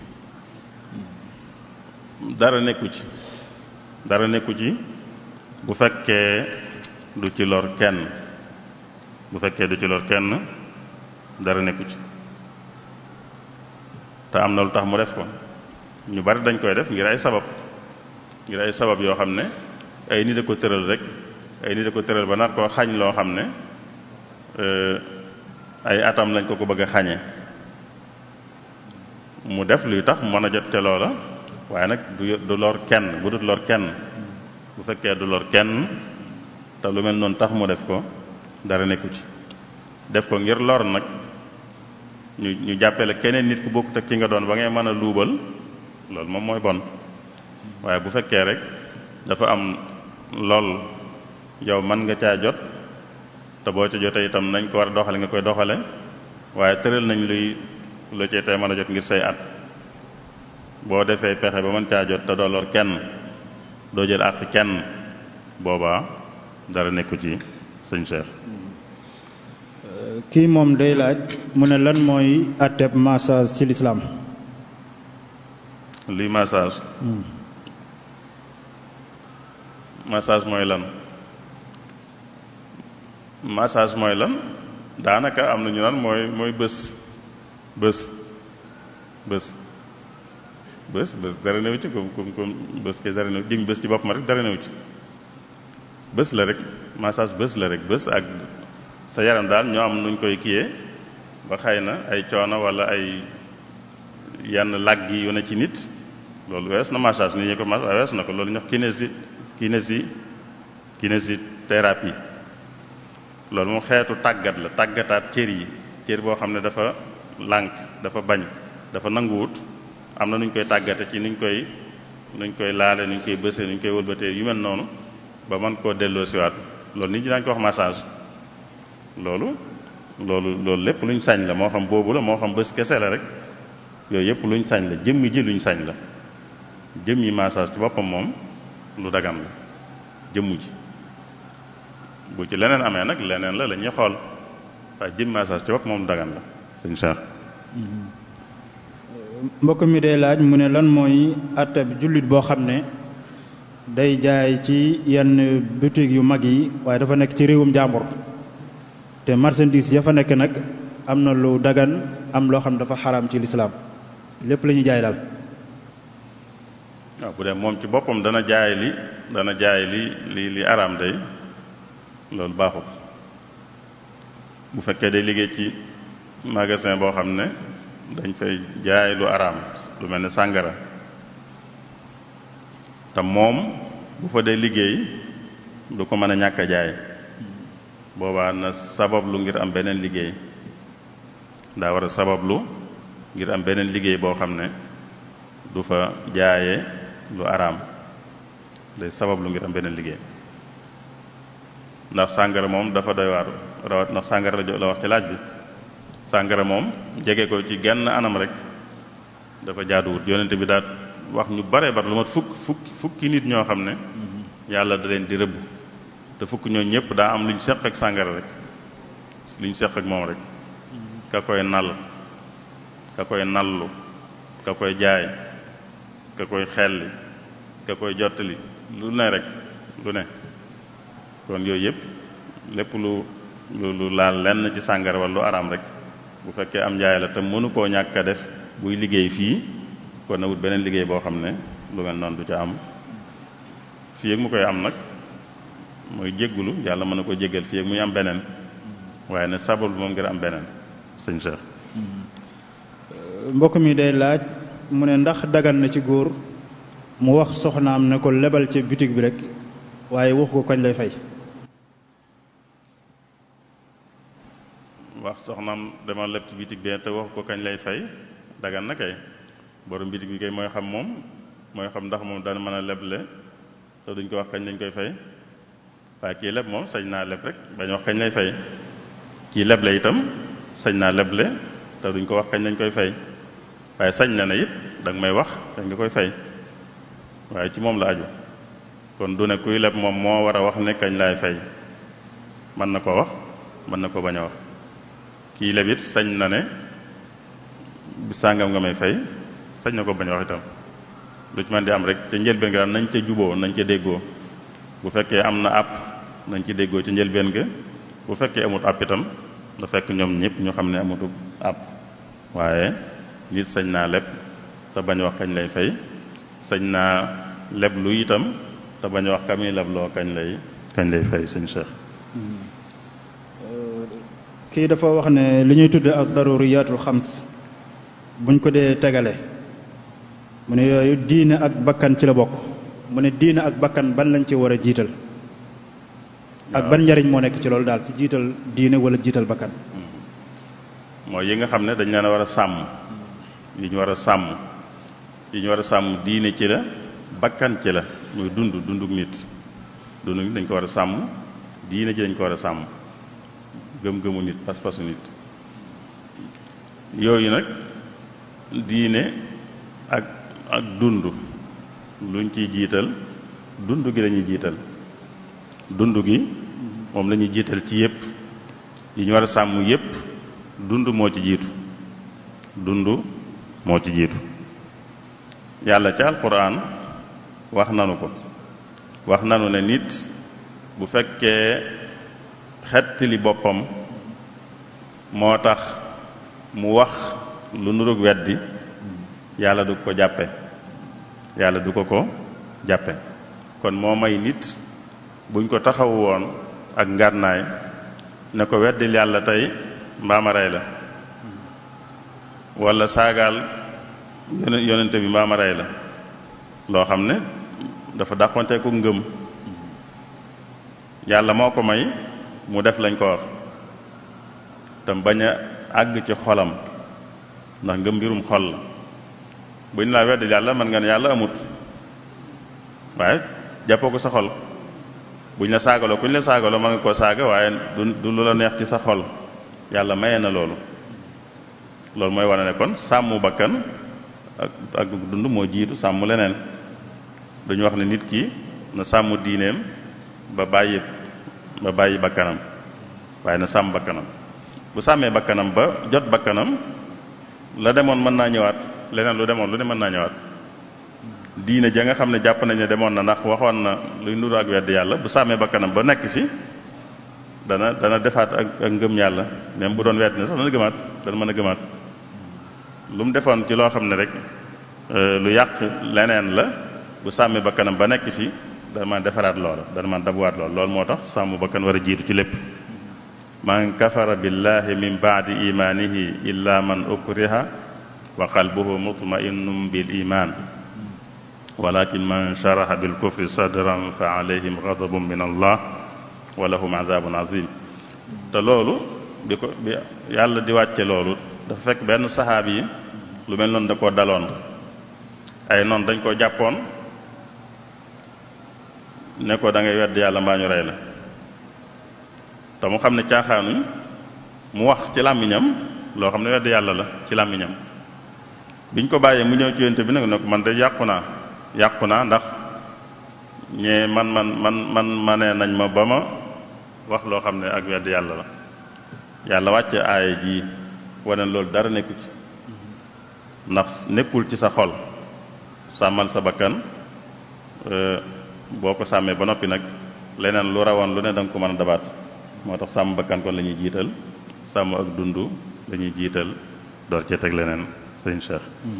dara nekku ci dara nekku ci bu fekkee du ci lor kenn bu fekkee du ci lor kenn dara nekku ci te am na lu tax mu def ko ñu bari dañ koy def ngir ay sabab ngir ay sabab yoo xam ne ay nit a ko tëral rek ay nit a ko tëral ba nar koo xañ loo xam ne ay atam lañ ko ko bëgg a xañe mu def luy tax mën a jot ca loola waaye nag du du lor kenn bu dut lor kenn bu fekkee du lor kenn te lu mel noonu tax mu def ko dara nekku ci def ko ngir lor nag ñu ñu jàppale keneen nit ku bokkut ak ki nga doon ba ngay mën a luubal loolu moom mooy bon waaye bu fekkee rek dafa am lool yow mën nga caa jot te boo ca jotee itam nañ ko war a doxale nga koy doxale waaye tëral nañ luy lu cee tey mën a jot ngir say at boo defee pexe ba mën caa jot te doo lor kenn doo jël àq kenn boobaa dara nekku ci sëñ Cheikh kii moom day laaj mu ne lan mooy àtteb massage ci lislaam luy massage massage mooy lan massage mooy lan daanaka am na ñu naan mooy mooy bés bés bés bés bés dara new ci comme comme comme bés ke dara new jëm bés ci boppam rek dara new ci bés la rek massage bés la rek bés ak sa yaram daal ñoo am nuñ koy kiyee ba xëy na ay coono wala ay yenn làgg yu ne ci nit loolu wees na massage nit ñi ko massage wees na ko loolu ñox kinési kinési kinésithérapie loolu moom xeetu tàggat la tàggataat cër yi cër boo xam ne dafa lànk dafa bañ dafa nanguwut am na nuñ koy tàggate ci nuñ koy nuñ koy laale nuñ koy bësee nuñ koy wëlbatee yu mel noonu ba mën koo delloo siwaat loolu nit ñi daañu ko wax massage loolu loolu loolu lépp luñ sañ la moo xam boobu la moo xam bés kese la rek yooyu yëpp luñ sañ la jëmmi ji luñ sañ la jëmmi massage ci boppam moom lu dagan la jëmmu ji bu ci leneen amee nag leneen la la ñuy xool waaye jëmmi massage ci bopp moom lu dagan la sëñ Cheikh mbokk mi day laaj mu ne lan mooy àttab jullit boo xam ne day jaay ci yenn boutique yu mag yi waaye dafa nekk ci réewum jàmbur te marchandise ya fa nekk nag am na lu dagan am loo xam ne dafa xaraam ci lislaam lépp la ñuy jaay daal waaw bu dee moom ci boppam dana jaay li dana jaay li li li araam day loolu baaxul bu fekkee day liggéey ci magasin boo xam ne dañ fay jaay lu araam lu mel ne sàngara te moom bu fa dee liggéey du ko mën a ñàkk a jaay boobaa na sabablu ngir am beneen liggéey daa war a sabablu ngir am beneen liggéey boo xam ne du fa jaaye lu araam day sabablu ngir am beneen liggéey ndax sàngara moom dafa doy waar rawat ndax sàngara la la wax ci laaj bi sàngara moom jege ko ci genn anam rek dafa jaaduwut yonent bi daal wax ñu bare bare lu mat fukk fukki fukki nit ñoo xam ne yàlla da leen di rëbb te fukk ñoo ñëpp daa am lu ñu seq ak sàngara rek lu ñu seq ak moom rek ka koy nal ka koy nallu ka koy jaay ka koy xelli ka koy jottali lu ne rek lu ne kon yooyu yëpp lépp lu lu lu laal lenn ci sàngara wala lu araam rek bu fekkee am njaay la te mënu koo ñàkk a def buy liggéey fii kon na wut beneen liggéey boo xam ne lu mel noonu du ca am fii ak mu koy am nag mooy jéggulu yàlla mën na ko jéggal fii ak muy am beneen waaye ne sabab moom ngir am beneen sëñ Cheikh mbokk mi day laaj mu ne ndax dagan na ci góor mu wax soxnaam ne ko lebal ci bitig bi rek waaye waxu ko kañ lay fay wax soxnaam dama leb ci bitig bi te waxu ko kañ lay fay dagan na kay borom bitig bi kay mooy xam moom mooy xam ndax moom dana mën a leble te duñ ko wax kañ lañ koy fay waaye kii leb moom sañ naa leb rek bañ wax kañ lay fay kii leble itam sañ naa leble te duñ ko wax kañ lañ koy fay waaye sañ na ne it danga may wax kañ nga koy fay waaye ci moom la aju kon du ne kuy leb moom moo war a wax ne kañ laay fay mën na ko wax mën na ko bañ a wax kii leb it sañ na ne bi sàngam nga may fay sañ na ko bañ a wax itam lu ci man di am rek ca njëlbeen ga nañ ca juboo nañ ca déggoo bu fekkee am na àpp nañ ci déggoo ca njëlbeen ga bu fekkee amut àpp itam da fekk ñoom ñëpp ñu xam ne amutu àpp waaye nit sañ naa leb te bañ wax kañ lay fay sañ naa leb lu itam te bañ wax kami leb loo kañ lay kañ lay fay sëñ Cheikh kii dafa wax ne li ñuy tudde ak daruriyatul xams buñ ko dee tegale mu ne yooyu diine ak bakkan ci la bokk mu ne diine ak bakkan ban lañ ci war a jiital ak ban njariñ moo nekk ci loolu daal ci jiital diine wala jiital bakkan mooy yi nga xam ne dañ leen a war a sàmm yi ñu war a sàmm yi ñu war a sàmm diine ci la bakkan ci la muy dund dunduk nit dunduk nit dañ ko war a sàmm diine ji dañ ko war a sàmm gëm-gëmu nit pas-pasu nit yooyu nag diine ak ak dund luñ ciy jiital dund gi lañuy jiital dund gi moom lañuy jiital ci yépp yi ñu war a sàmm yépp dund moo ci jiitu dund moo ci jiitu yàlla ca alquran wax nanu ko wax nanu ne nit bu fekkee xettali boppam moo tax mu wax lu nurug weddi yàlla du ko jàppe yàlla du ko ko jàppe kon moo may nit buñ ko taxaw woon ak ngànnaay ne ko weddil yàlla tey mbaama rey la wala saagaal yonente bi mbaama rey la loo xam ne dafa dàqonte ko ngëm yàlla moo ko may mu def lañ ko wax tam bañ a àgg ci xolam ndax ngëm mbirum xol la buñ laa weddil yàlla mën nga ne yàlla amut waaye jàppoo ko sa xol buñ la saagaloo kuñ la saagaloo mën nga koo saaga waaye du du lu la neex ci sa xol yàlla maye na loolu loolu mooy wane ne kon sàmm bakkan ak ak dund moo jiitu sàmm leneen duñu wax ne nit ki na sàmm diineem ba bàyyi ba bàyyi bakkanam waaye na sàmm bakkanam bu sàmmee bakkanam ba jot bakkanam la demoon mën naa ñëwaat leneen lu demoon lu ne mën naa ñëwaat diine ja nga xam ne jàpp nañ ne demoon na ndax waxoon na luy nuru ak wedd yàlla bu sàmmee bakkanam ba nekk fi dana dana defaat ak ak ngëm yàlla même bu doon wedd ne sax dana gëmaat dana mën a gëmaat lu mu defoon ci loo xam ne rek lu yàq leneen la bu sàmmee bakkanam ba nekk fi dana mën defaraat loola dana mën dabuwaat loola loolu moo tax sàmm bakkan war a jiitu ci lépp man kafara billahi min baadi imanihi illa man ukriha wa qalbuhu mutma'innun bil iman walakin man sharaha bil kufri sadran fa alayhim ghadabun min allah wa lahum adhabun azim te loolu bi ko bi yàlla di wàcce loolu dafa fekk benn saxaabi yi lu mel noonu da koo daloon ay noonu dañ koo jàppoon ne ko da ngay wedd yàlla mbaa ñu rey la te mu xam ne caaxaanuñ mu wax ci làmmiñam loo xam ne wedd yàlla la ci làmmiñam biñ ko bàyyee mu ñëw ci yonte bi nag ne ko man de yàqu naa yàqu naa ndax ñee man man man man manee nañ ma ba ma wax loo xam ne ak wedd yàlla la yàlla wàcce aaya ji wane loolu dara nekku ci ndax nekkul ci sa xol sàmmal sa bakkan boo ko sàmmee ba noppi nag leneen lu rawoon lu ne da nga ko mën a dabaat moo tax sàmm bakkan kon la ñuy jiital sàmm ak dund la ñuy jiital door cee teg leneen sëñ Cheikh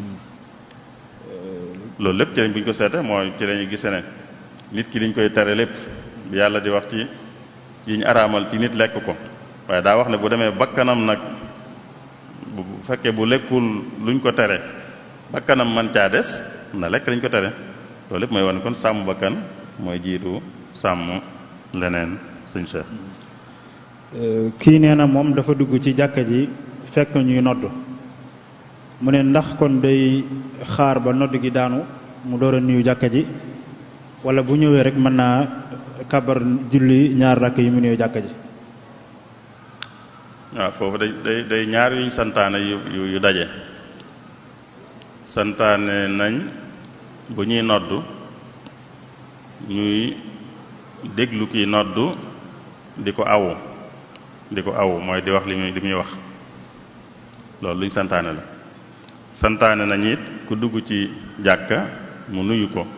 loolu lépp ci lañ bu ñu ko seete mooy ci lañuy gise ne nit ki liñ koy tere lépp bi yàlla di wax ci yi ñu araamal ci nit lekk ko waaye daa wax ne bu demee bakkanam nag bu fekkee bu lekkul luñ ko tere bakkanam man caa des na lekk lañ ko tere loolu lépp mooy wane kon sàmm bakkan mooy jiitu sàmm leneen sëñ Cheikh kii nee na moom dafa dugg ci jàkka ji fekk ñuy nodd mu ne ndax kon day xaar ba nodd gi daanu mu door a nuyu jàkka ji wala bu ñëwee rek mën naa kabar julli ñaar rakk yi mu nuyu jàkka ji waaw foofu day day day ñaar yuñ santaane yu yu daje santaane nañ bu ñuy noddu ñuy déglu kiy noddu di ko awu di ko awu mooy di wax li muy li muy wax loolu luñ santaane la santaane nañ it ku dugg ci jàkka mu nuyu ko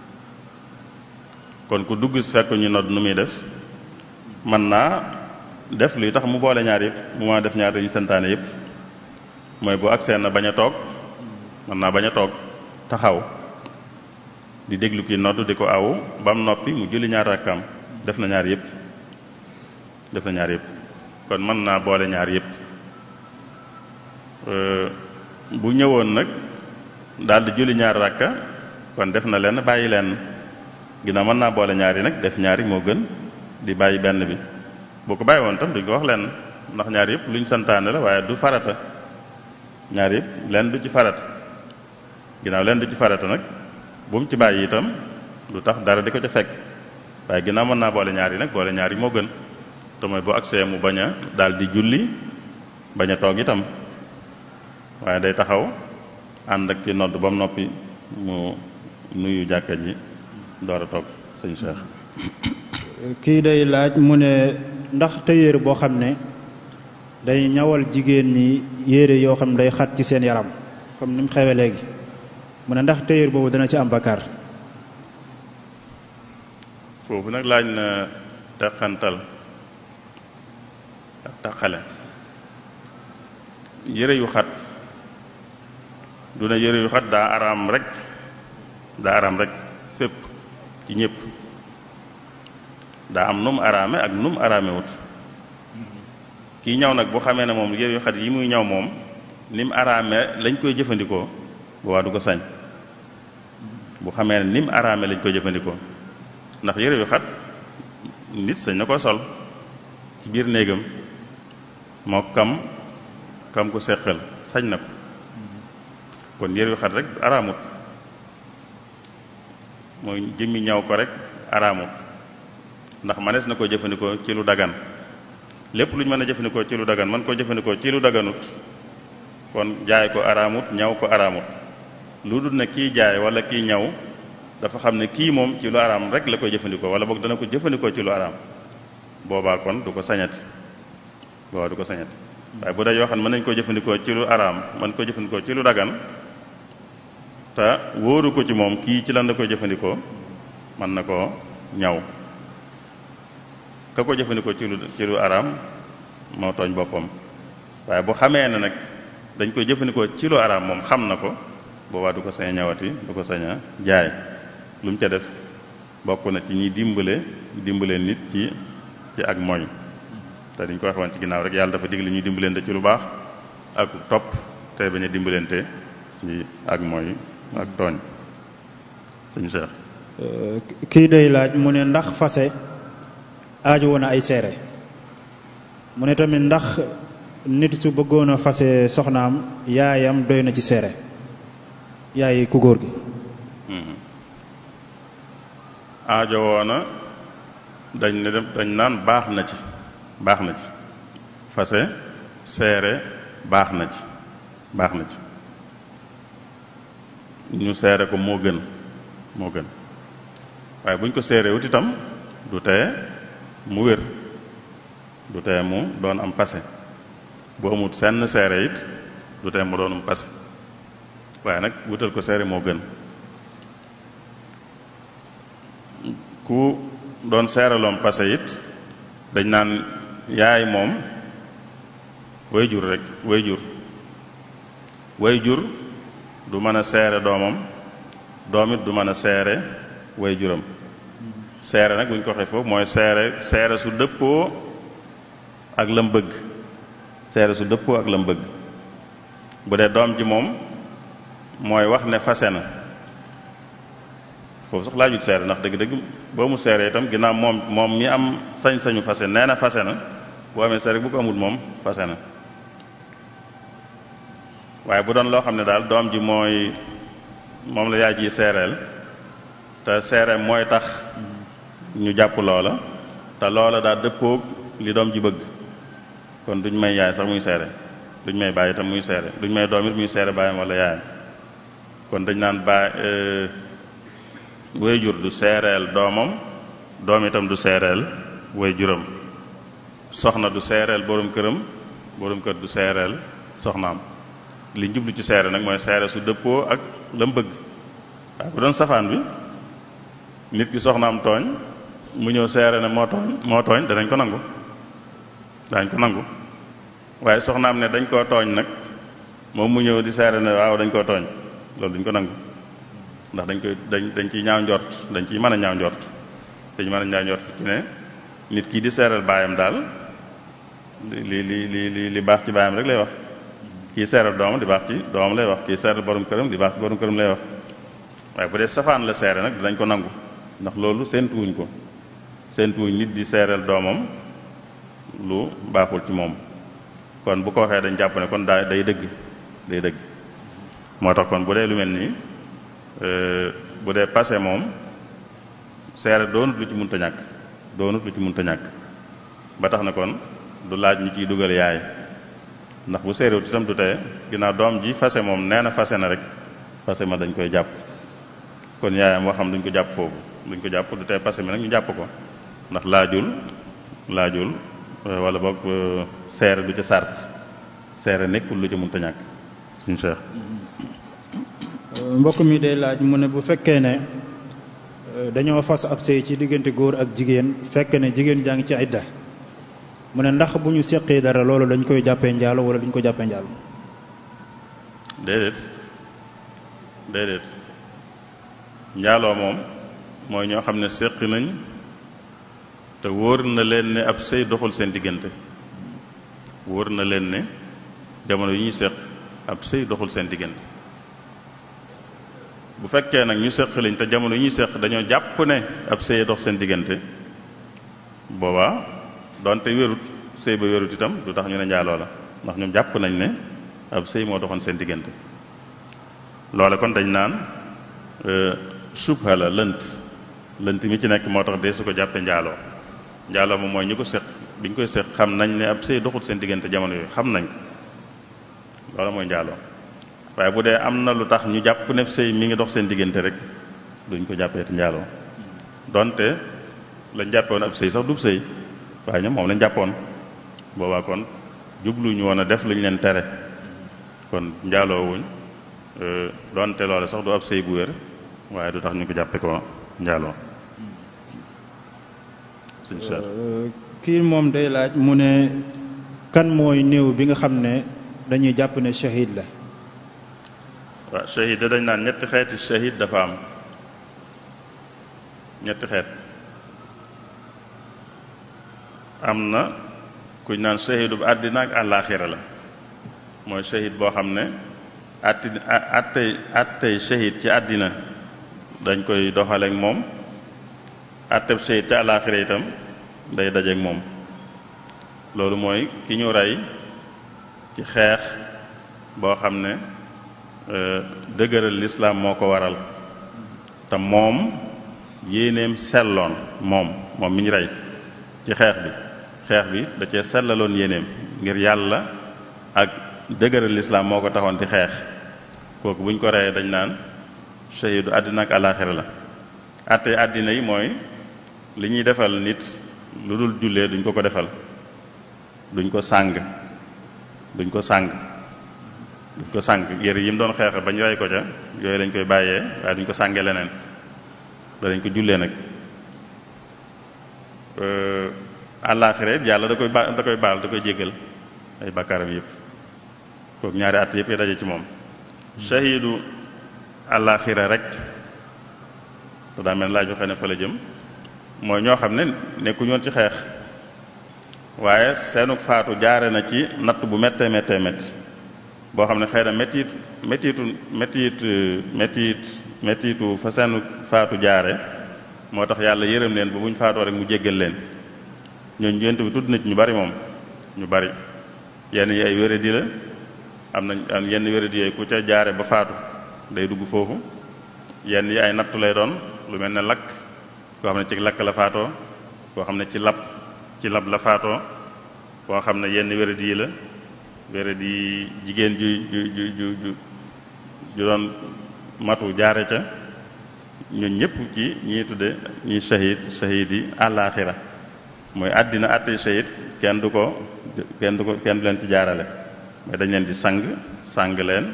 kon ku dugg si fekk ñu nodd nu muy def mën naa def luy tax mu boole ñaar yëpp mu ma def ñaar dañu santaane yëpp mooy bu agsee na bañ a toog mën naa bañ a toog taxaw di déglu kii nodd di ko awu ba mu noppi mu julli ñaar rakkaam def na ñaar yëpp def na ñaar yëpp kon mën naa boole ñaar yëpp bu ñëwoon nag daal di julli ñaar rakka kon def na lenn bàyyi lenn ginnaaw mën naa boole ñaar yi nag def ñaari moo gën di bàyyi benn bi boo ko bàyyi woon tam duñ ko wax lenn ndax ñaar yëpp luñ santaane la waaye du farata ñaar yëpp lenn du ci farata ginnaaw lenn du ci farata nag bu mu ci bàyyi itam lu tax dara di ko ca fekk waaye ginnaaw mën naa boole ñaar yi nag boole ñaar yi moo gën te mooy bu agsee mu bañ a daal di julli bañ a toog itam waaye day taxaw ànd ak ci nodd ba mu noppi mu nuyu jàkka ji door a toog sëñ Cheikh. kii day laaj mu ne ndax tailleur boo xam ne day ñawal jigéen ñi yére yoo xam ne day xat ci seen yaram comme ni mu xewee léegi mu ne ndax tailleur boobu dana ci am bakkaar. foofu nag laaj na teqantal ak taqale yére yu xat du ne yére yu xat daa araam rek daa araam rek fépp ci ñépp daa am nu mu araame ak nu mu araame wut kii ñaw nag bu xamee ne moom yére yu xat yi muy ñaw moom ni mu araame lañ koy jëfandikoo boobaa du ko sañ bu xamee ne ni mu araame lañ koy jëfandikoo ndax yére yu xat nit sañ na ko sol ci biir néegam moo kam kam ko seqal sañ na ko kon yére yu xat rek araamut mooy jëmmi ñaw ko rek araamut ndax manees na ko jëfandikoo ci lu dagan lépp lu ñu mën a jëfandikoo ci lu dagan man koo jëfandikoo ci lu daganut kon jaay ko araamut ñaw ko araamut lu dul ne kii jaay wala kii ñaw dafa xam ne kii moom ci lu araam rek la koy jëfandikoo wala boog dana ko jëfandikoo ci lu araam boobaa kon du ko sañati boobaa du ko sañati waaye bu dee yoo xam ne mën nañ koo jëfandikoo ci lu araam mën ko jëfandikoo ci lu dagan te wóoru ko ci moom kii ci lan la koy jëfandikoo mën na koo ñaw ka ko jëfandikoo ci lu ci lu araam moo tooñ boppam waaye bu xamee ne nag dañ koy jëfandikoo ci lu araam moom xam na ko boobaa du ko sañ a ñawati du ko sañ a jaay lu mu ca def bokk na ci ñi dimbale dimbale nit ci ci ak mooy te dañ ko waxoon ci ginnaaw rek yàlla dafa digle ñuy dimbalante ci lu baax ak topp te bañ a dimbalante ci ak mooy ak tooñ sëñ Cheikh kii day laaj mu ne ndax fase aaju woon ay seere mu ne tamit ndax nit su bëggoon a fase soxnaam yaayam doy na ci seere yaay ku góor gi aajo woona dañ ne dañ naan baax na ci baax na ci fase seere baax na ci baax na ci ñu seere ko moo gën moo gën waaye bu ñu ko seere wut itam du tee mu wér du tee mu doon am passé bu amut senn seere it du tee mu doon am passé waaye nag wutal ko seere moo gën ku doon seeraloom passé it dañ naan yaay moom way jur rek way jur way jur du mën a seere doomam doom it du mën a seere way juram seere nag bu ñu ko waxee foofu mooy seere seere su dëppoo ak lam bëgg seere su dëppoo ak lam bëgg bu dee doom ji moom mooy wax ne fase na foofu sax laajut seere ndax dëgg-dëgg boo mu seere itam ginnaaw moom moom mi am sañ-sañu fase nee na fase na boo amee seere bu ko amul moom fase na waaye bu doon loo xam ne daal doom ji mooy moom la yaay ji seereel te seere mooy tax ñu jàpp loola te loola daa dëppoog li doom ji bëgg kon duñ may yaay sax muy seere duñ may bàyyi itam muy seere duñ may doom it muy seere bàyyam wala yaayam kon dañ naan baay way jur du seereel doomam doom itam du seereel way juram soxna du seereel borom këram borom kër du seereel soxnaam li jublu ci seere nag mooy seere su dëppoo ak lam bëgg waaye bu doon safaan bi nit ki soxnaam tooñ mu ñëw seere ne moo tooñ moo tooñ danañ ko nangu dañ ko nangu waaye soxnaam ne dañ koo tooñ nag moom mu ñëw di seere ne waaw dañ koo tooñ loolu duñ ko nangu ndax dañ koy dañ dañ ciy ñaaw njort dañ ciy mën a ñaaw njort dañ mën a ñaaw njort ci ne nit kii di seeral baayam daal li li li li li baax ci baayam rek lay wax kii seeral doomam di baax ci doomam lay wax kii seeral borom këram di baax ci borom këram lay wax waaye bu dee safaan la seere nag dinañ ko nangu ndax loolu séentuwuñ ko séentuwuñ nit di seeral doomam lu baaxul ci moom kon bu ko waxee dañ jàpp ne kon daa day dëgg day dëgg moo tax kon bu dee lu mel nii bu dee passé moom seere doonut lu ci munta ñàkk doonut lu ci munta ñàkk ba tax na kon du laaj ñu ciy dugal yaay ndax bu seerewut itam du teye ginnaaw doom ji fase moom nee na fase na rek fase ma dañ koy jàpp kon yaayam waxam duñ ko jàpp foofu duñ ko jàpp du teye passé mi nag ñu jàpp ko ndax laajul laajul wala boog seere du ca sart seere nekkul lu ca munta ñàkk suñu cheikh mbokk mi day laaj mu ne bu fekkee ne dañoo fas ab sëy ci diggante góor ak jigéen fekk ne jigéen jaa ngi ci idda mu ne ndax bu ñu seqee dara loolu dañ koy jàppee njaalo wala duñ ko jàppee njaalo déedéet déedéet njaaloo moom mooy ñoo xam ne séq nañ te wóor na leen ne ab sëy doxul seen diggante wóor na leen ne jamono yi ñuy séq ab sëy doxul seen diggante bu fekkee nag ñu séq lañ te jamono yi ñuy séq dañoo jàpp ne ab sëy dox seen diggante boobaa donte wérut sëy ba wérut itam du tax ñu ne njaaloo la ndax ñoom jàpp nañ ne ab sëy moo doxoon seen diggante loole kon dañ naan subha la lënt lënt mi ci nekk moo tax dee su ko jàppee njaaloo njaaloo moom mooy ñu ko séq bi ñu koy séq xam nañ ne ab sëy doxul seen diggante jamono yooyu xam nañ ko loolu mooy njaaloo waaye bu dee am na lu tax ñu jàpp ne sëy mi ngi dox seen diggante rek duñ ko jàppee te njaaloo donte lañ jàppoon ab sëy sax dub sëy waaye ñoom moom lañ jàppoon boobaa kon jubluñu woon a def luñ leen tere kon njaaloo wuñ doonte loole sax du ab sëy bu wér waaye du tax ñu ko jàppe ko njaaloo suñ seet kii moom day laaj mu ne kan mooy néew bi nga xam ne dañuy jàpp ne shahid la waaw shahid da dañ naan ñetti xeeti shahid dafa am ñetti xeet am na kuñ naan shahidu bu àddina ak àllaaxira la mooy shahid boo xam ne atti attey attey shahid ci àddina dañ koy doxaleek moom atteb shahid ci àllaaxira itam day dajeek moom loolu mooy ki ñu rey ci xeex boo xam ne dëgëral lislaam moo ko waral te moom yéeneem selloon moom moom mi ñu rey ci xeex bi xeex bi da cee sellaloon yéeneem ngir yàlla ak dëgëral lislaam moo ko taxoon di xeex kooku bu ñu ko reyee dañ naan shahidu àddina ak àllaaxira la àtte àddina yi mooy li ñuy defal nit lu dul jullee duñ ko ko defal duñ ko sàng duñ ko sàng duñ ko sàng yére yi mu doon xeexe bañ rey ko ca yooyu lañ koy bàyyee waaye duñ ko sàngee leneen danañ ko jullee nag àllaaxira yàlla da koy ba da koy baal da koy jéggal ay bakkaaram yëpp kooku ñaari at yëpp yi daje ci moom shahidu àllaaxira rek te daa mel laa joxe ne fa la jëm mooy ñoo xam ne nekkuñu woon ci xeex waaye seenu faatu jaare na ci natt bu méttee méttee métti boo xam ne xëy na méttiit méttiitu méttiit méttiit méttiitu fa seenu faatu jaare moo tax yàlla yërëm leen ba bu ñu faatoo rek mu jéggal leen ñooñu yent bi tudd na ci ñu bari moom ñu bari yenn yi ay wéradi la am nañ am yenn wéradi yooyu ku ca jaare ba faatu day dugg foofu yenn yi ay nattu lay doon lu mel ne lakk koo xam ne ci lakk la faatoo koo xam ne ci lab ci lab la faatoo koo xam ne yenn wéradi yi la wéradi jigéen ju ju ju ju ju ju doon matu jaare ca ñun ñëpp ci ñi tudde ñuy shahid shahid yi àllaaxira mooy àddina àtte shahid kenn du ko kenn du ko kenn du leen ci jaarale mais dañ leen di sang sang leen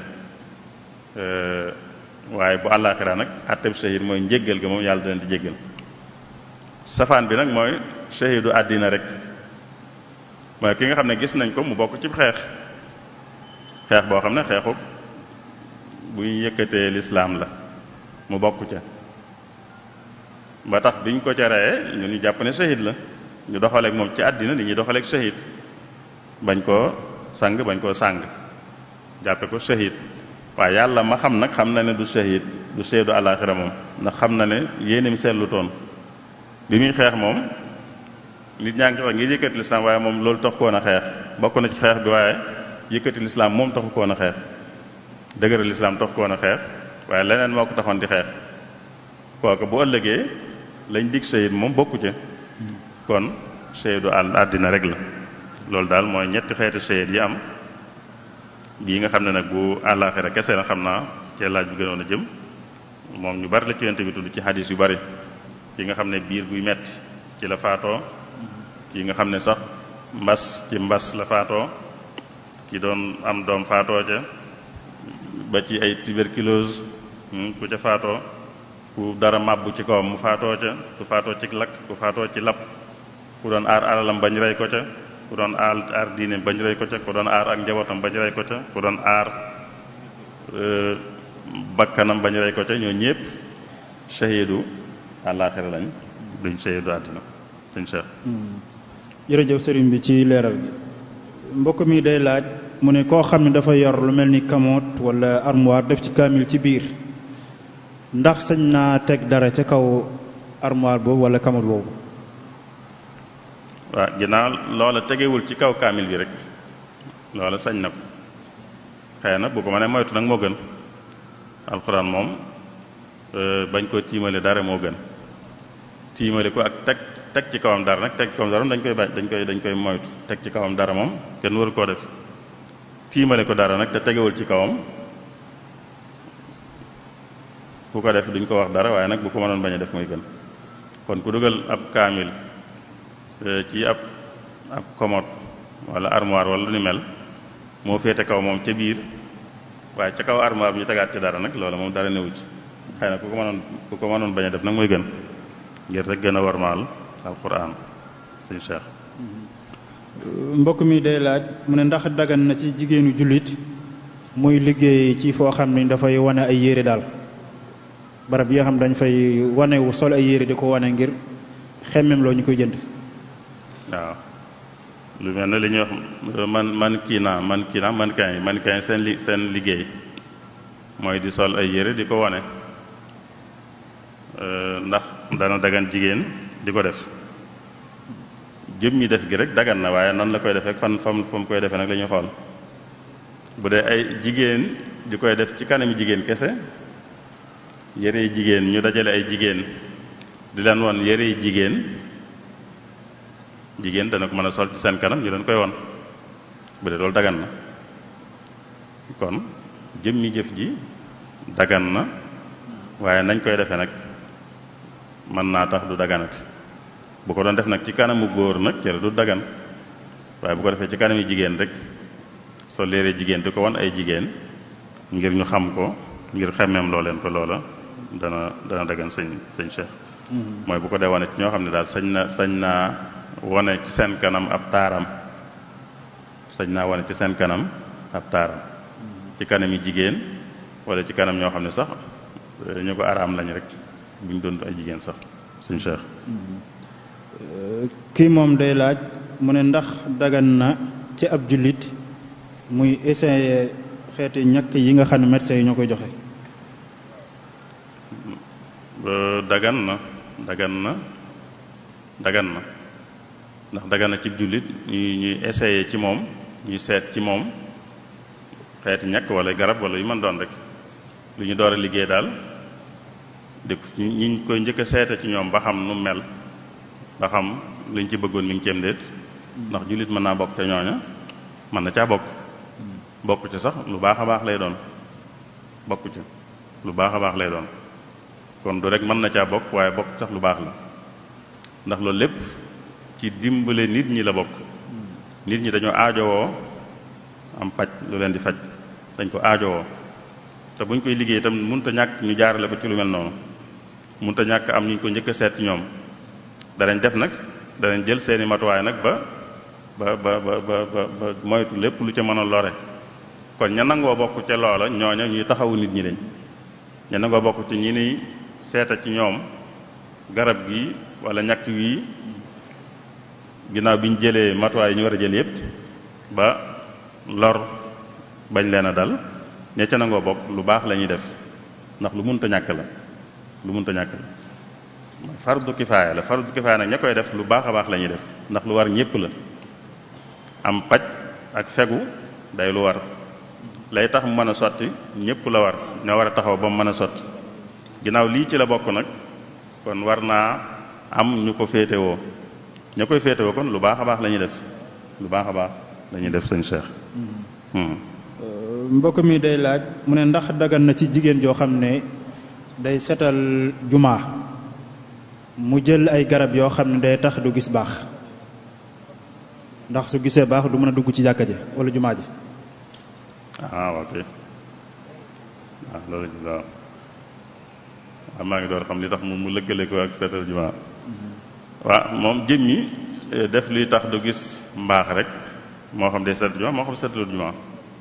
waaye bu àllaaxira nag àtteb shahid mooy njéggal ga moom yàlla da leen di jéggal safaan bi nag mooy shahidu àddina rek mooy ki nga xam ne gis nañ ko mu bokk ci xeex xeex boo xam ne xeexu bu ñu yëkkatee lislaam la mu bokk ca ba tax biñ ko ca reyee ñu ñu jàpp ne shahid la ñu doxaleek moom ci àddina li ñuy doxaleek shahid bañ koo sang bañ koo sàng jàppe ko shahid waaye yàlla ma xam nag xam na ne du shahid du shahidu àllaaxira moom ndax xam na ne yéenim seetlu toon bi muy xeex moom nit ñaa ngi ko wax ngir yëkkati lislaam waaye moom loolu tax koon a xeex bokk na ci xeex bi waaye yëkkati lislaam moom taxu koon a xeex dëgëral lislaam taxu koon a xeex waaye leneen moo ko taxoon di xeex kooku bu ëllëgee lañ dig shahid moom bokku ca kon shahidu àll àddina rek la loolu daal mooy ñetti xeeti shahid yi am bii nga xam ne nag bu àllaaxira kese la xam naa cee laaj bu gënoon a jëm moom ñu bari la ci yonte bi tudd ci xadis yu bari ki nga xam ne biir buy metti ci la faatoo ki nga xam ne sax mbas ci mbas la faatoo ki doon am doom faatoo ca ba ci ay tuberculose ku ca faatoo ku dara màbbu ci kawam mu faatoo ca ku faatoo ci lakk ku faatoo ci lapp ku doon aar alalam bañ rey ko ca ku doon aar aar diine bañ rey ko ca ku doon aar ak njabootam bañ rey ko ca ku doon aar bakkanam bañ rey ko ca ñoo ñépp shahidu àllaaxira lañ duñ shahidu àddina sëñ Cheikh jërëjëf sëriñ bi ci leeral gi mbokk mi day laaj mu ne koo xam ne dafa yor lu mel ni kamoot wala armoire def ci kaamil ci biir ndax sañ naa teg dara ca kaw armoire boobu wala kamoot boobu waaw ginnaaw loola tegewul ci kaw kaamil bi rek loola sañ na ko xëy na bu ko mënee moytu nag moo gën alxuraan moom bañ koo tiimale dara moo gën tiimale ko ak teg teg ci kawam dara nag teg ci kawam dara dañ koy bañ dañ koy dañ koy moytu teg ci kawam dara moom kenn waru koo def tiimale ko dara nag te tegewul ci kawam ku ko def duñ ko wax dara waaye nag bu ko mënoon bañ a def mooy gën kon ku dugal ab kaamil ci ab ab commode wala armoire wala lu ni mel moo féete kaw moom ca biir waaye ca kaw armoire bi ñu tegaat ci dara nag loolu moom dara newu ci xëy na ku ko mënoon ku ko mënoon bañ a def nag mooy gën ngir rek gën a warmaal alquran suñu cheikh mbokk mi day laaj mu ne ndax dagan na ci jigéenu jullit muy liggéey ci foo xam ni dafay wane ay yére daal barab yi nga xam dañ fay wanewu sol ay yére di ko wane ngir xemmem loo ñu koy jënd waaw lu mel ne li ñuy wax man man kii naa man kii naa man kaay man kaay seen li seen liggéey mooy di sol ay yére di ko wane ndax dana dagan jigéen di ko def jëmmi def gi rek dagan na waaye nan la koy defee fan fam fa mu koy defee nag la ñuy xool bu dee ay jigéen di koy def ci kanami jigéen kese yére yi jigéen ñu dajale ay jigéen di leen won yére yi jigéen jigéen dana ko mën a sol ci seen kanam ñu leen koy won bu dee loolu dagan na kon jëmmi jëf ji dagan na waaye nañ koy defee nag mën naa tax du daganati bu ko doon def nag ci kanamu góor nag cere du dagan waaye bu ko defee ci kanami jigéen rek soo léeree jigéen di ko wan ay jigéen ngir ñu xam ko ngir xemmeem loo leen ko loola dana dana dagan sëñ sëñ Cheikh mooy bu ko dee wane ci ñoo xam ne daal sañ na sañ naa wane ci seen kanam ab taaram sañ naa wane ci seen kanam ab taaram ci kanami jigéen wala ci kanam ñoo xam ne sax ñu ko araam lañ rek buñ doon ay jigéen sax suñ Cheikh kii moom day laaj mu ne ndax dagan na ci ab jullit muy essayer xeeti ñàkk yi nga xam ne médecins yi ñoo koy joxe dagan na dagan na dagan na ndax dagan na ci jullit ñuy ñuy essayer ci moom ñuy seet ci moom xeeti ñàkk wala garab wala yu mën doon rek lu ñu door a liggéey daal di ñi koy njëkk a seete ci ñoom ba xam nu mel ba xam liñ ci bëggoon mi ngi ceem déet ndax jullit mën naa bokk ca ñooña mën na caa bokk bokk ci sax lu baax a baax lay doon bokk ci lu baax a baax lay doon kon du rek mën na caa bokk waaye bokk sax lu baax la ndax loolu lépp ci dimbale nit ñi la bokk nit ñi dañoo aajowoo am paj lu leen di faj dañ ko aajowoo te buñ koy liggéey itam mënut a ñàkk ñu jaarale ko ci lu mel noonu mënut a ñàkk am ñu ko njëkk a seet ci ñoom danañ def nag danañ jël seeni matuwaay nag ba ba ba ba ba ba moytu lépp lu ca mën a lore kon ña nangoo bokk ca loola ñooña ñuy taxawu nit ñi lañ ña nangoo bokk ci ñi niy seeta ci ñoom garab gi wala ñàkk wii ginnaaw bi ñu jëlee matuwaay yi ñu war a jël yépp ba lor bañ leen a dal ña ca nangoo bokk lu baax la ñuy def ndax lu munta ñàkk la lu munta ñàkk la fardu kifaaya la fardu kifaaya nag ña koy def lu baax a baax la ñuy def ndax lu war ñépp la am paj ak fegu day lu war lay tax mu mën a sotti ñépp la war ñoo war a taxaw ba mu mën a sotti ginnaaw lii ci la bokk nag kon war naa am ñu ko féetewoo ña koy féetewoo kon lu baax a baax la ñuy def lu baax a baax la ñuy def sëñ Cheikh. mbokk mi day laaj mu ne ndax dagan na ci jigéen joo xam ne day setal jumaa mu jël ay garab yoo xam ne day tax du gis baax ndax su gisee baax du mën a dugg ci jàkka ji wala jumaa ji ah ok waaw loolu waaw waaw maa ngi door xam li tax mu mu lëkkale ko ak seetal jumaa waaw moom jëmmi def luy tax du gis mbaax rek moo xam day seetal jumaa moo xam seetalul jumaa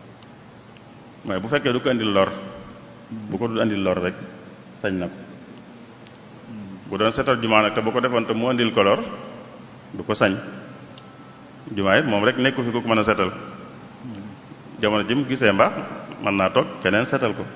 mooy bu fekkee du ko andil lor bu ko dul andil lor rek sañ na ko bu doon seetal jumaa nag te bu ko defoon te mu andil ko lor du ko sañ jumaa it moom rek nekku fi ku ko mën a seetal jamono ji mu gisee mbaax mën naa toog keneen seetal ko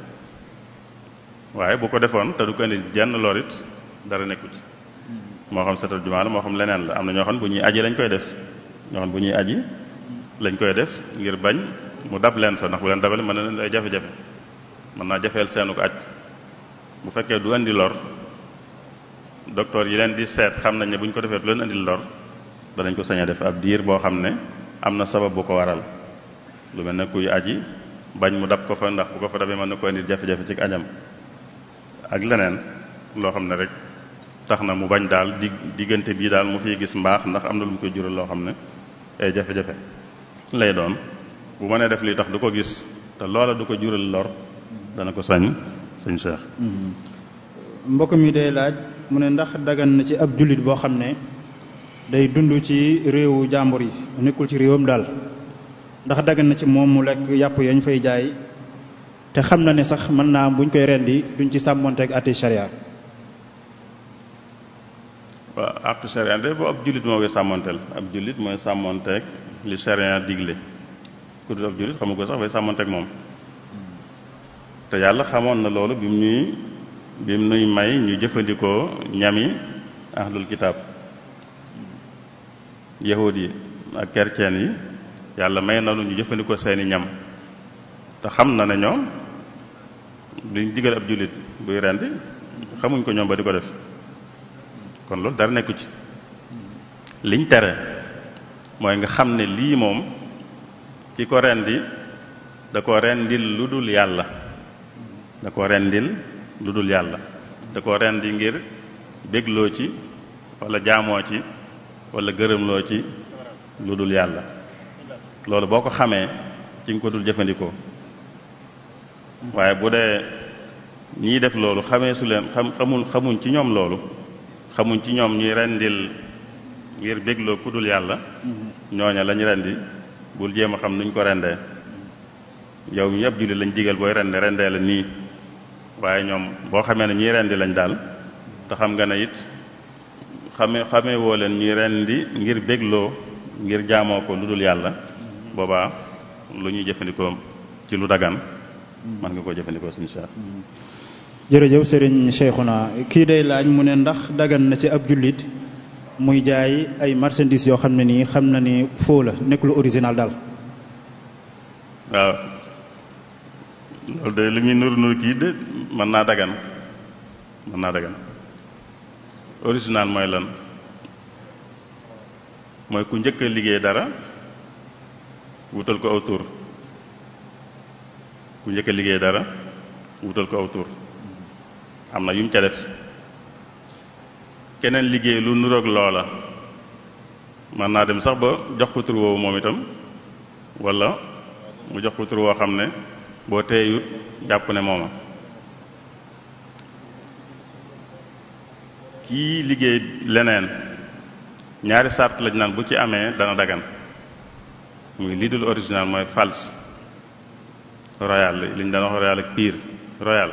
waaye bu ko defoon te du ko indi jenn lor it dara nekkut moo xam seetal jumaa la moo xam leneen la am na ñoo xam bu ñuy aji lañ koy def ñoo xam bu ñuy aji lañ koy def ngir bañ mu dab leen fa ndax bu leen dabale mën na leen ay jafe-jafe mën naa jafeel seenu ko aj bu fekkee du indi lor docteur yi leen di seet xam nañ ne bu ñu ko defee du leen indil lor danañ ko sañ a def ab diir boo xam ne am na sabab bu ko waral lu mel ne kuy aji bañ mu dab ko fa ndax bu ko fa dabee mën na ko indil jafe-jafe ci ajam ak leneen loo xam ne rek tax na mu bañ daal di diggante bii daal mu fiy gis mbaax ndax am na lu mu koy jural loo xam ne ay jafe-jafe lay doon bu mënee def lii tax du ko gis te loola du ko jural lor dana ko sañ sëñ Cheikh mbokk mi day laaj mu ne ndax dagan na ci ab jullit boo xam ne day dund ci réewu jàmbur yi nekkul ci réewam daal ndax dagan na ci moom mu lekk yàpp yañ fay jaay te xam na ne sax mën naa buñ koy rendi duñ ci sàmmonteeg ati sharia waaw àq sharia de boo ab jullit moo koy sàmmonteel ab jullit mooy sàmmonteeg li sharia digle ku dul ab jullit xamu ko sax bay sàmmonteeg moom te yàlla xamoon na loolu bi mu ñuy bi mu nuy may ñu jëfandikoo ñami ahlul kitaab yahud yi ak chrétien yi yàlla may na lu ñu jëfandikoo seeni ñam te xam na ne ñoom duñ digal ab jullit buy rendi xamuñ ko ñoom ba di ko def kon loolu dara nekku ci liñ tere mooy nga xam ne lii moom ki ko rendi da ko rendil lu dul yàlla da ko rendil lu dul yàlla da ko rendi ngir bégloo ci wala jaamoo ci wala gërëmloo ci lu dul yàlla loolu boo ko xamee ci nga ko dul jëfandikoo waaye bu dee ñiy def loolu xamee su leen xam xamul xamuñ ci ñoom loolu xamuñ ci ñoom ñuy rendil ngir bégloo ku dul yàlla ñooña lañ rendi bul jéem a xam nuñ ko rendee yow mi ab jullit lañ digal booy rende rendee la nii waaye ñoom boo xamee ne ñuy rendi lañ daal te xam nga ne it xame xamee woo leen ñuy rendi ngir bégloo ngir jaamoo ko lu dul yàlla boobaa lu ñuy jëfandikoo ci lu dagan mën nga koo jëfandikoo suñu Cheikh jërëjëf sëriñ Cheikhouna kii day laaj mu ne ndax dagan na ci ab jullit muy jaay ay marchandises yoo xam ne nii xam na ni faux la nekkul original daal waaw loolu de li muy nuru nuru kii de mën naa dagan mën naa dagan original mooy lan mooy ku njëkk a liggéey dara wutal ko aw tur ku njëkk a liggéey dara wutal ko aw tur am na yu mu ca def keneen liggéey lu nuroog loola mën naa dem sax ba jox ko tur woowu moom itam wala mu jox ko tur woo xam ne boo teeyut jàpp ne mooma kii liggéey leneen ñaari sart lañ naan bu ci amee dana dagan muy lii dul original mooy false royal li ñu daan wax royal ak pire royal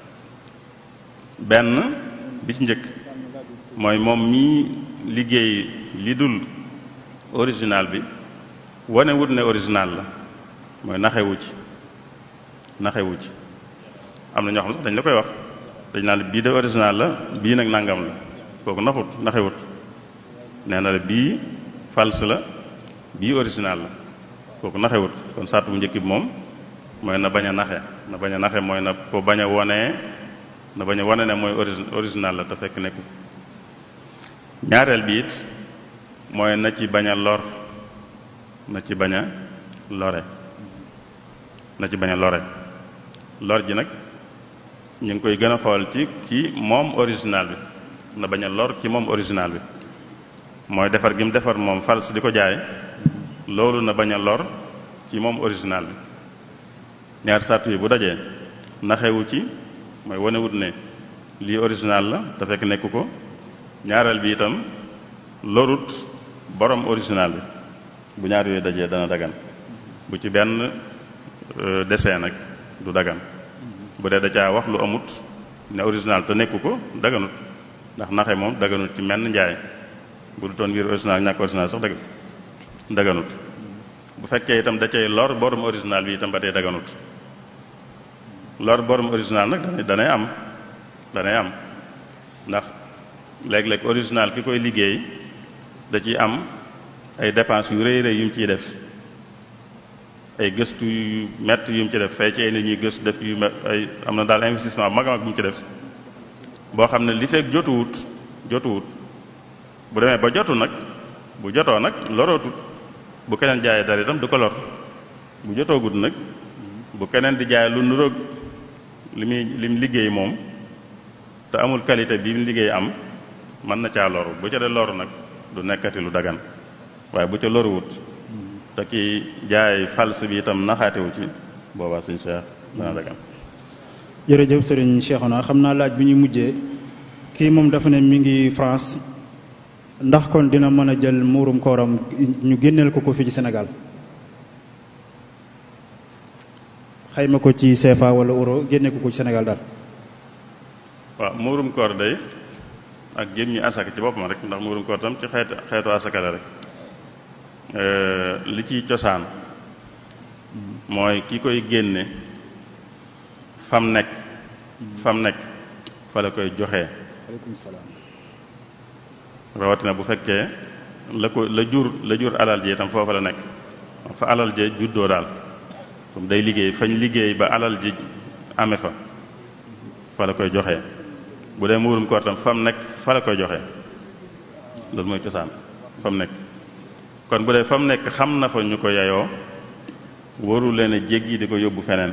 benn bi ci njëkk mooy moom mii liggéey li dul original bi wane wut ne original la mooy naxewu ci naxewu ci am na ñoo xam sax dañ la koy wax dañ naan bii de original la bii nag nangam la kooku naxut naxewut nee na la bii false la bii original la kooku naxewut kon sart bu njëkk bi moom mooy na bañ a naxe na bañ a naxe mooy na ko bañ a wonee na bañ a wane ne mooy original la te fekk nekku ñaareel bi it mooy na ci bañ a lor na ci bañ a lore na ci bañ a lore lor ji nag ñu ngi koy gën a xool ci ci moom original bi na bañ a lor ci moom original bi mooy defar gi mu defar moom false di ko jaay loolu na bañ a lor ci moom original bi ñaar sart yi bu dajee naxewu ci mooy wanewut ne lii original la te fekk nekku ko ñaareel bi itam lorut borom original bi bu ñaar yooyu dajee dana dagan bu ci benn dessin nag du dagan bu dee da caa wax lu amut ne original te nekku ko daganut ndax naxe moom daganut ci menn njaay bu du toon ngir original ñàkk original sax dagan daganut bu fekkee itam da cay lor borom original bi itam ba dee daganut lor borom original nag danay danay am danay am ndax léeg-léeg original ki koy liggéey da ciy am ay dépenses yu rëy rëy yu mu ciy def ay gëstu yu métti yu mu ci def fay ci ay nit ñuy gëstu def yu ay am na daal investissement bu mag a mag bu mu ci def boo xam ne li fekk jotuwut jotuwut bu demee ba jotu nag bu jotoo nag lorootut bu keneen jaayee dara itam du ko lor bu jotoogut nag bu keneen di jaay lu nuroog li muy li mu liggéey moom te amul qualité bi mu liggéey am mën na caa loru bu ca dee loru nag du nekkati lu dagan waaye bu ca loruwut te ki jaay false bi itam naxaatewu ci boobaa suñ Cheikh dana dagan jërëjëf sëriñ Cheikhouna xam naa laaj bi ñuy mujjee kii moom dafa ne mi ngi France ndax kon dina mën a jël muurum kooram ñu génneel ko ko fii ci Sénégal xayma ko ci CFA wala euro génne ko ko ci Sénégal daal waaw muurum koor day ak jëm ñi asaka ci boppam rek ndax muurum koor tam ci xeetu xeetu asaka la rek li ciy cosaan mooy ki koy génne fam nekk fam nekk fa la koy joxe. aleykum salaam. rawatina bu fekkee la ko la jur la jur alal ji itam foofa la nekk fa alal ji juddoo daal comme day liggéey fañ liggéey ba alal ji ame fa fa la koy joxe bu dee muurum koor tam fam nekk fa la koy joxe loolu mooy cosaan fam nekk kon bu dee fam nekk xam na fa ñu ko yayoo waru leen a jéggi di ko yóbbu feneen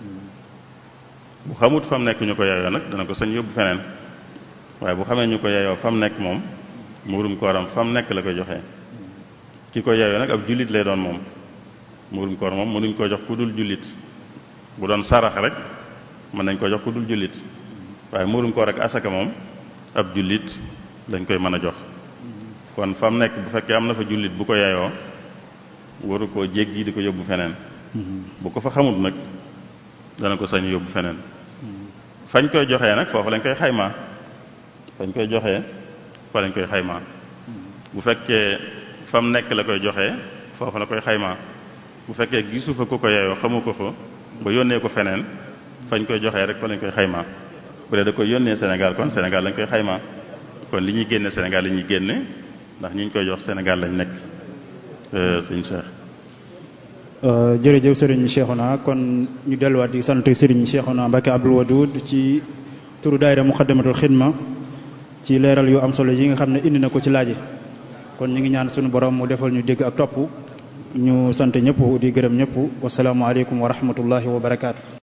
bu xamut fam nekk ñu ko yayoo nag dana ko sañ yóbbu feneen waaye bu xamee ñu ko yayoo fam nekk moom muurum kooram fam nekk la koy joxe ki ko yayoo nag ab jullit lay doon moom muurum koor moom mënuñ ko jox ku dul jullit bu doon sarax rek mën nañ ko jox ku dul jullit waaye muurum koor ak asaka moom ab jullit lañ koy mën a jox kon fam nekk bu fekkee am na fa jullit bu ko yayoo waru koo jéggi di ko yóbbu feneen bu ko fa xamut nag dana ko sañ yóbbu feneen fañ koy joxee nag foofu lañ koy xaymaa fañ koy joxee fa lañ koy xaymaa bu fekkee fam nekk la koy joxee foofu la koy xaymaa bu fekkee gisu fa ku ko yeyoo xamu ko fa ba yónnee ko feneen fañ koy joxee rek fa lañ koy xaymaa bu dee da koy yónnee Sénégal kon Sénégal lañ koy xaymaa kon li ñuy génne Sénégal li ñuy génne ndax ñi ñu koy jox Sénégal lañ nekk sëñ Cheikh. jërëjëf Serigne Cheikhouna kon ñu delluwaat di sant Serigne Cheikhouna Mbacké Abdoul Wadoud ci turu daayira Muxaddamatul Xidma ci leeral yu am solo yi nga xam ne indi na ko ci laaji kon ñu ngi ñaan suñu borom mu defal ñu dégg ak topp ñu sant ñëpp di gërëm ñëpp wasalaamualeykum wa rahmatullahi wa barakaatu.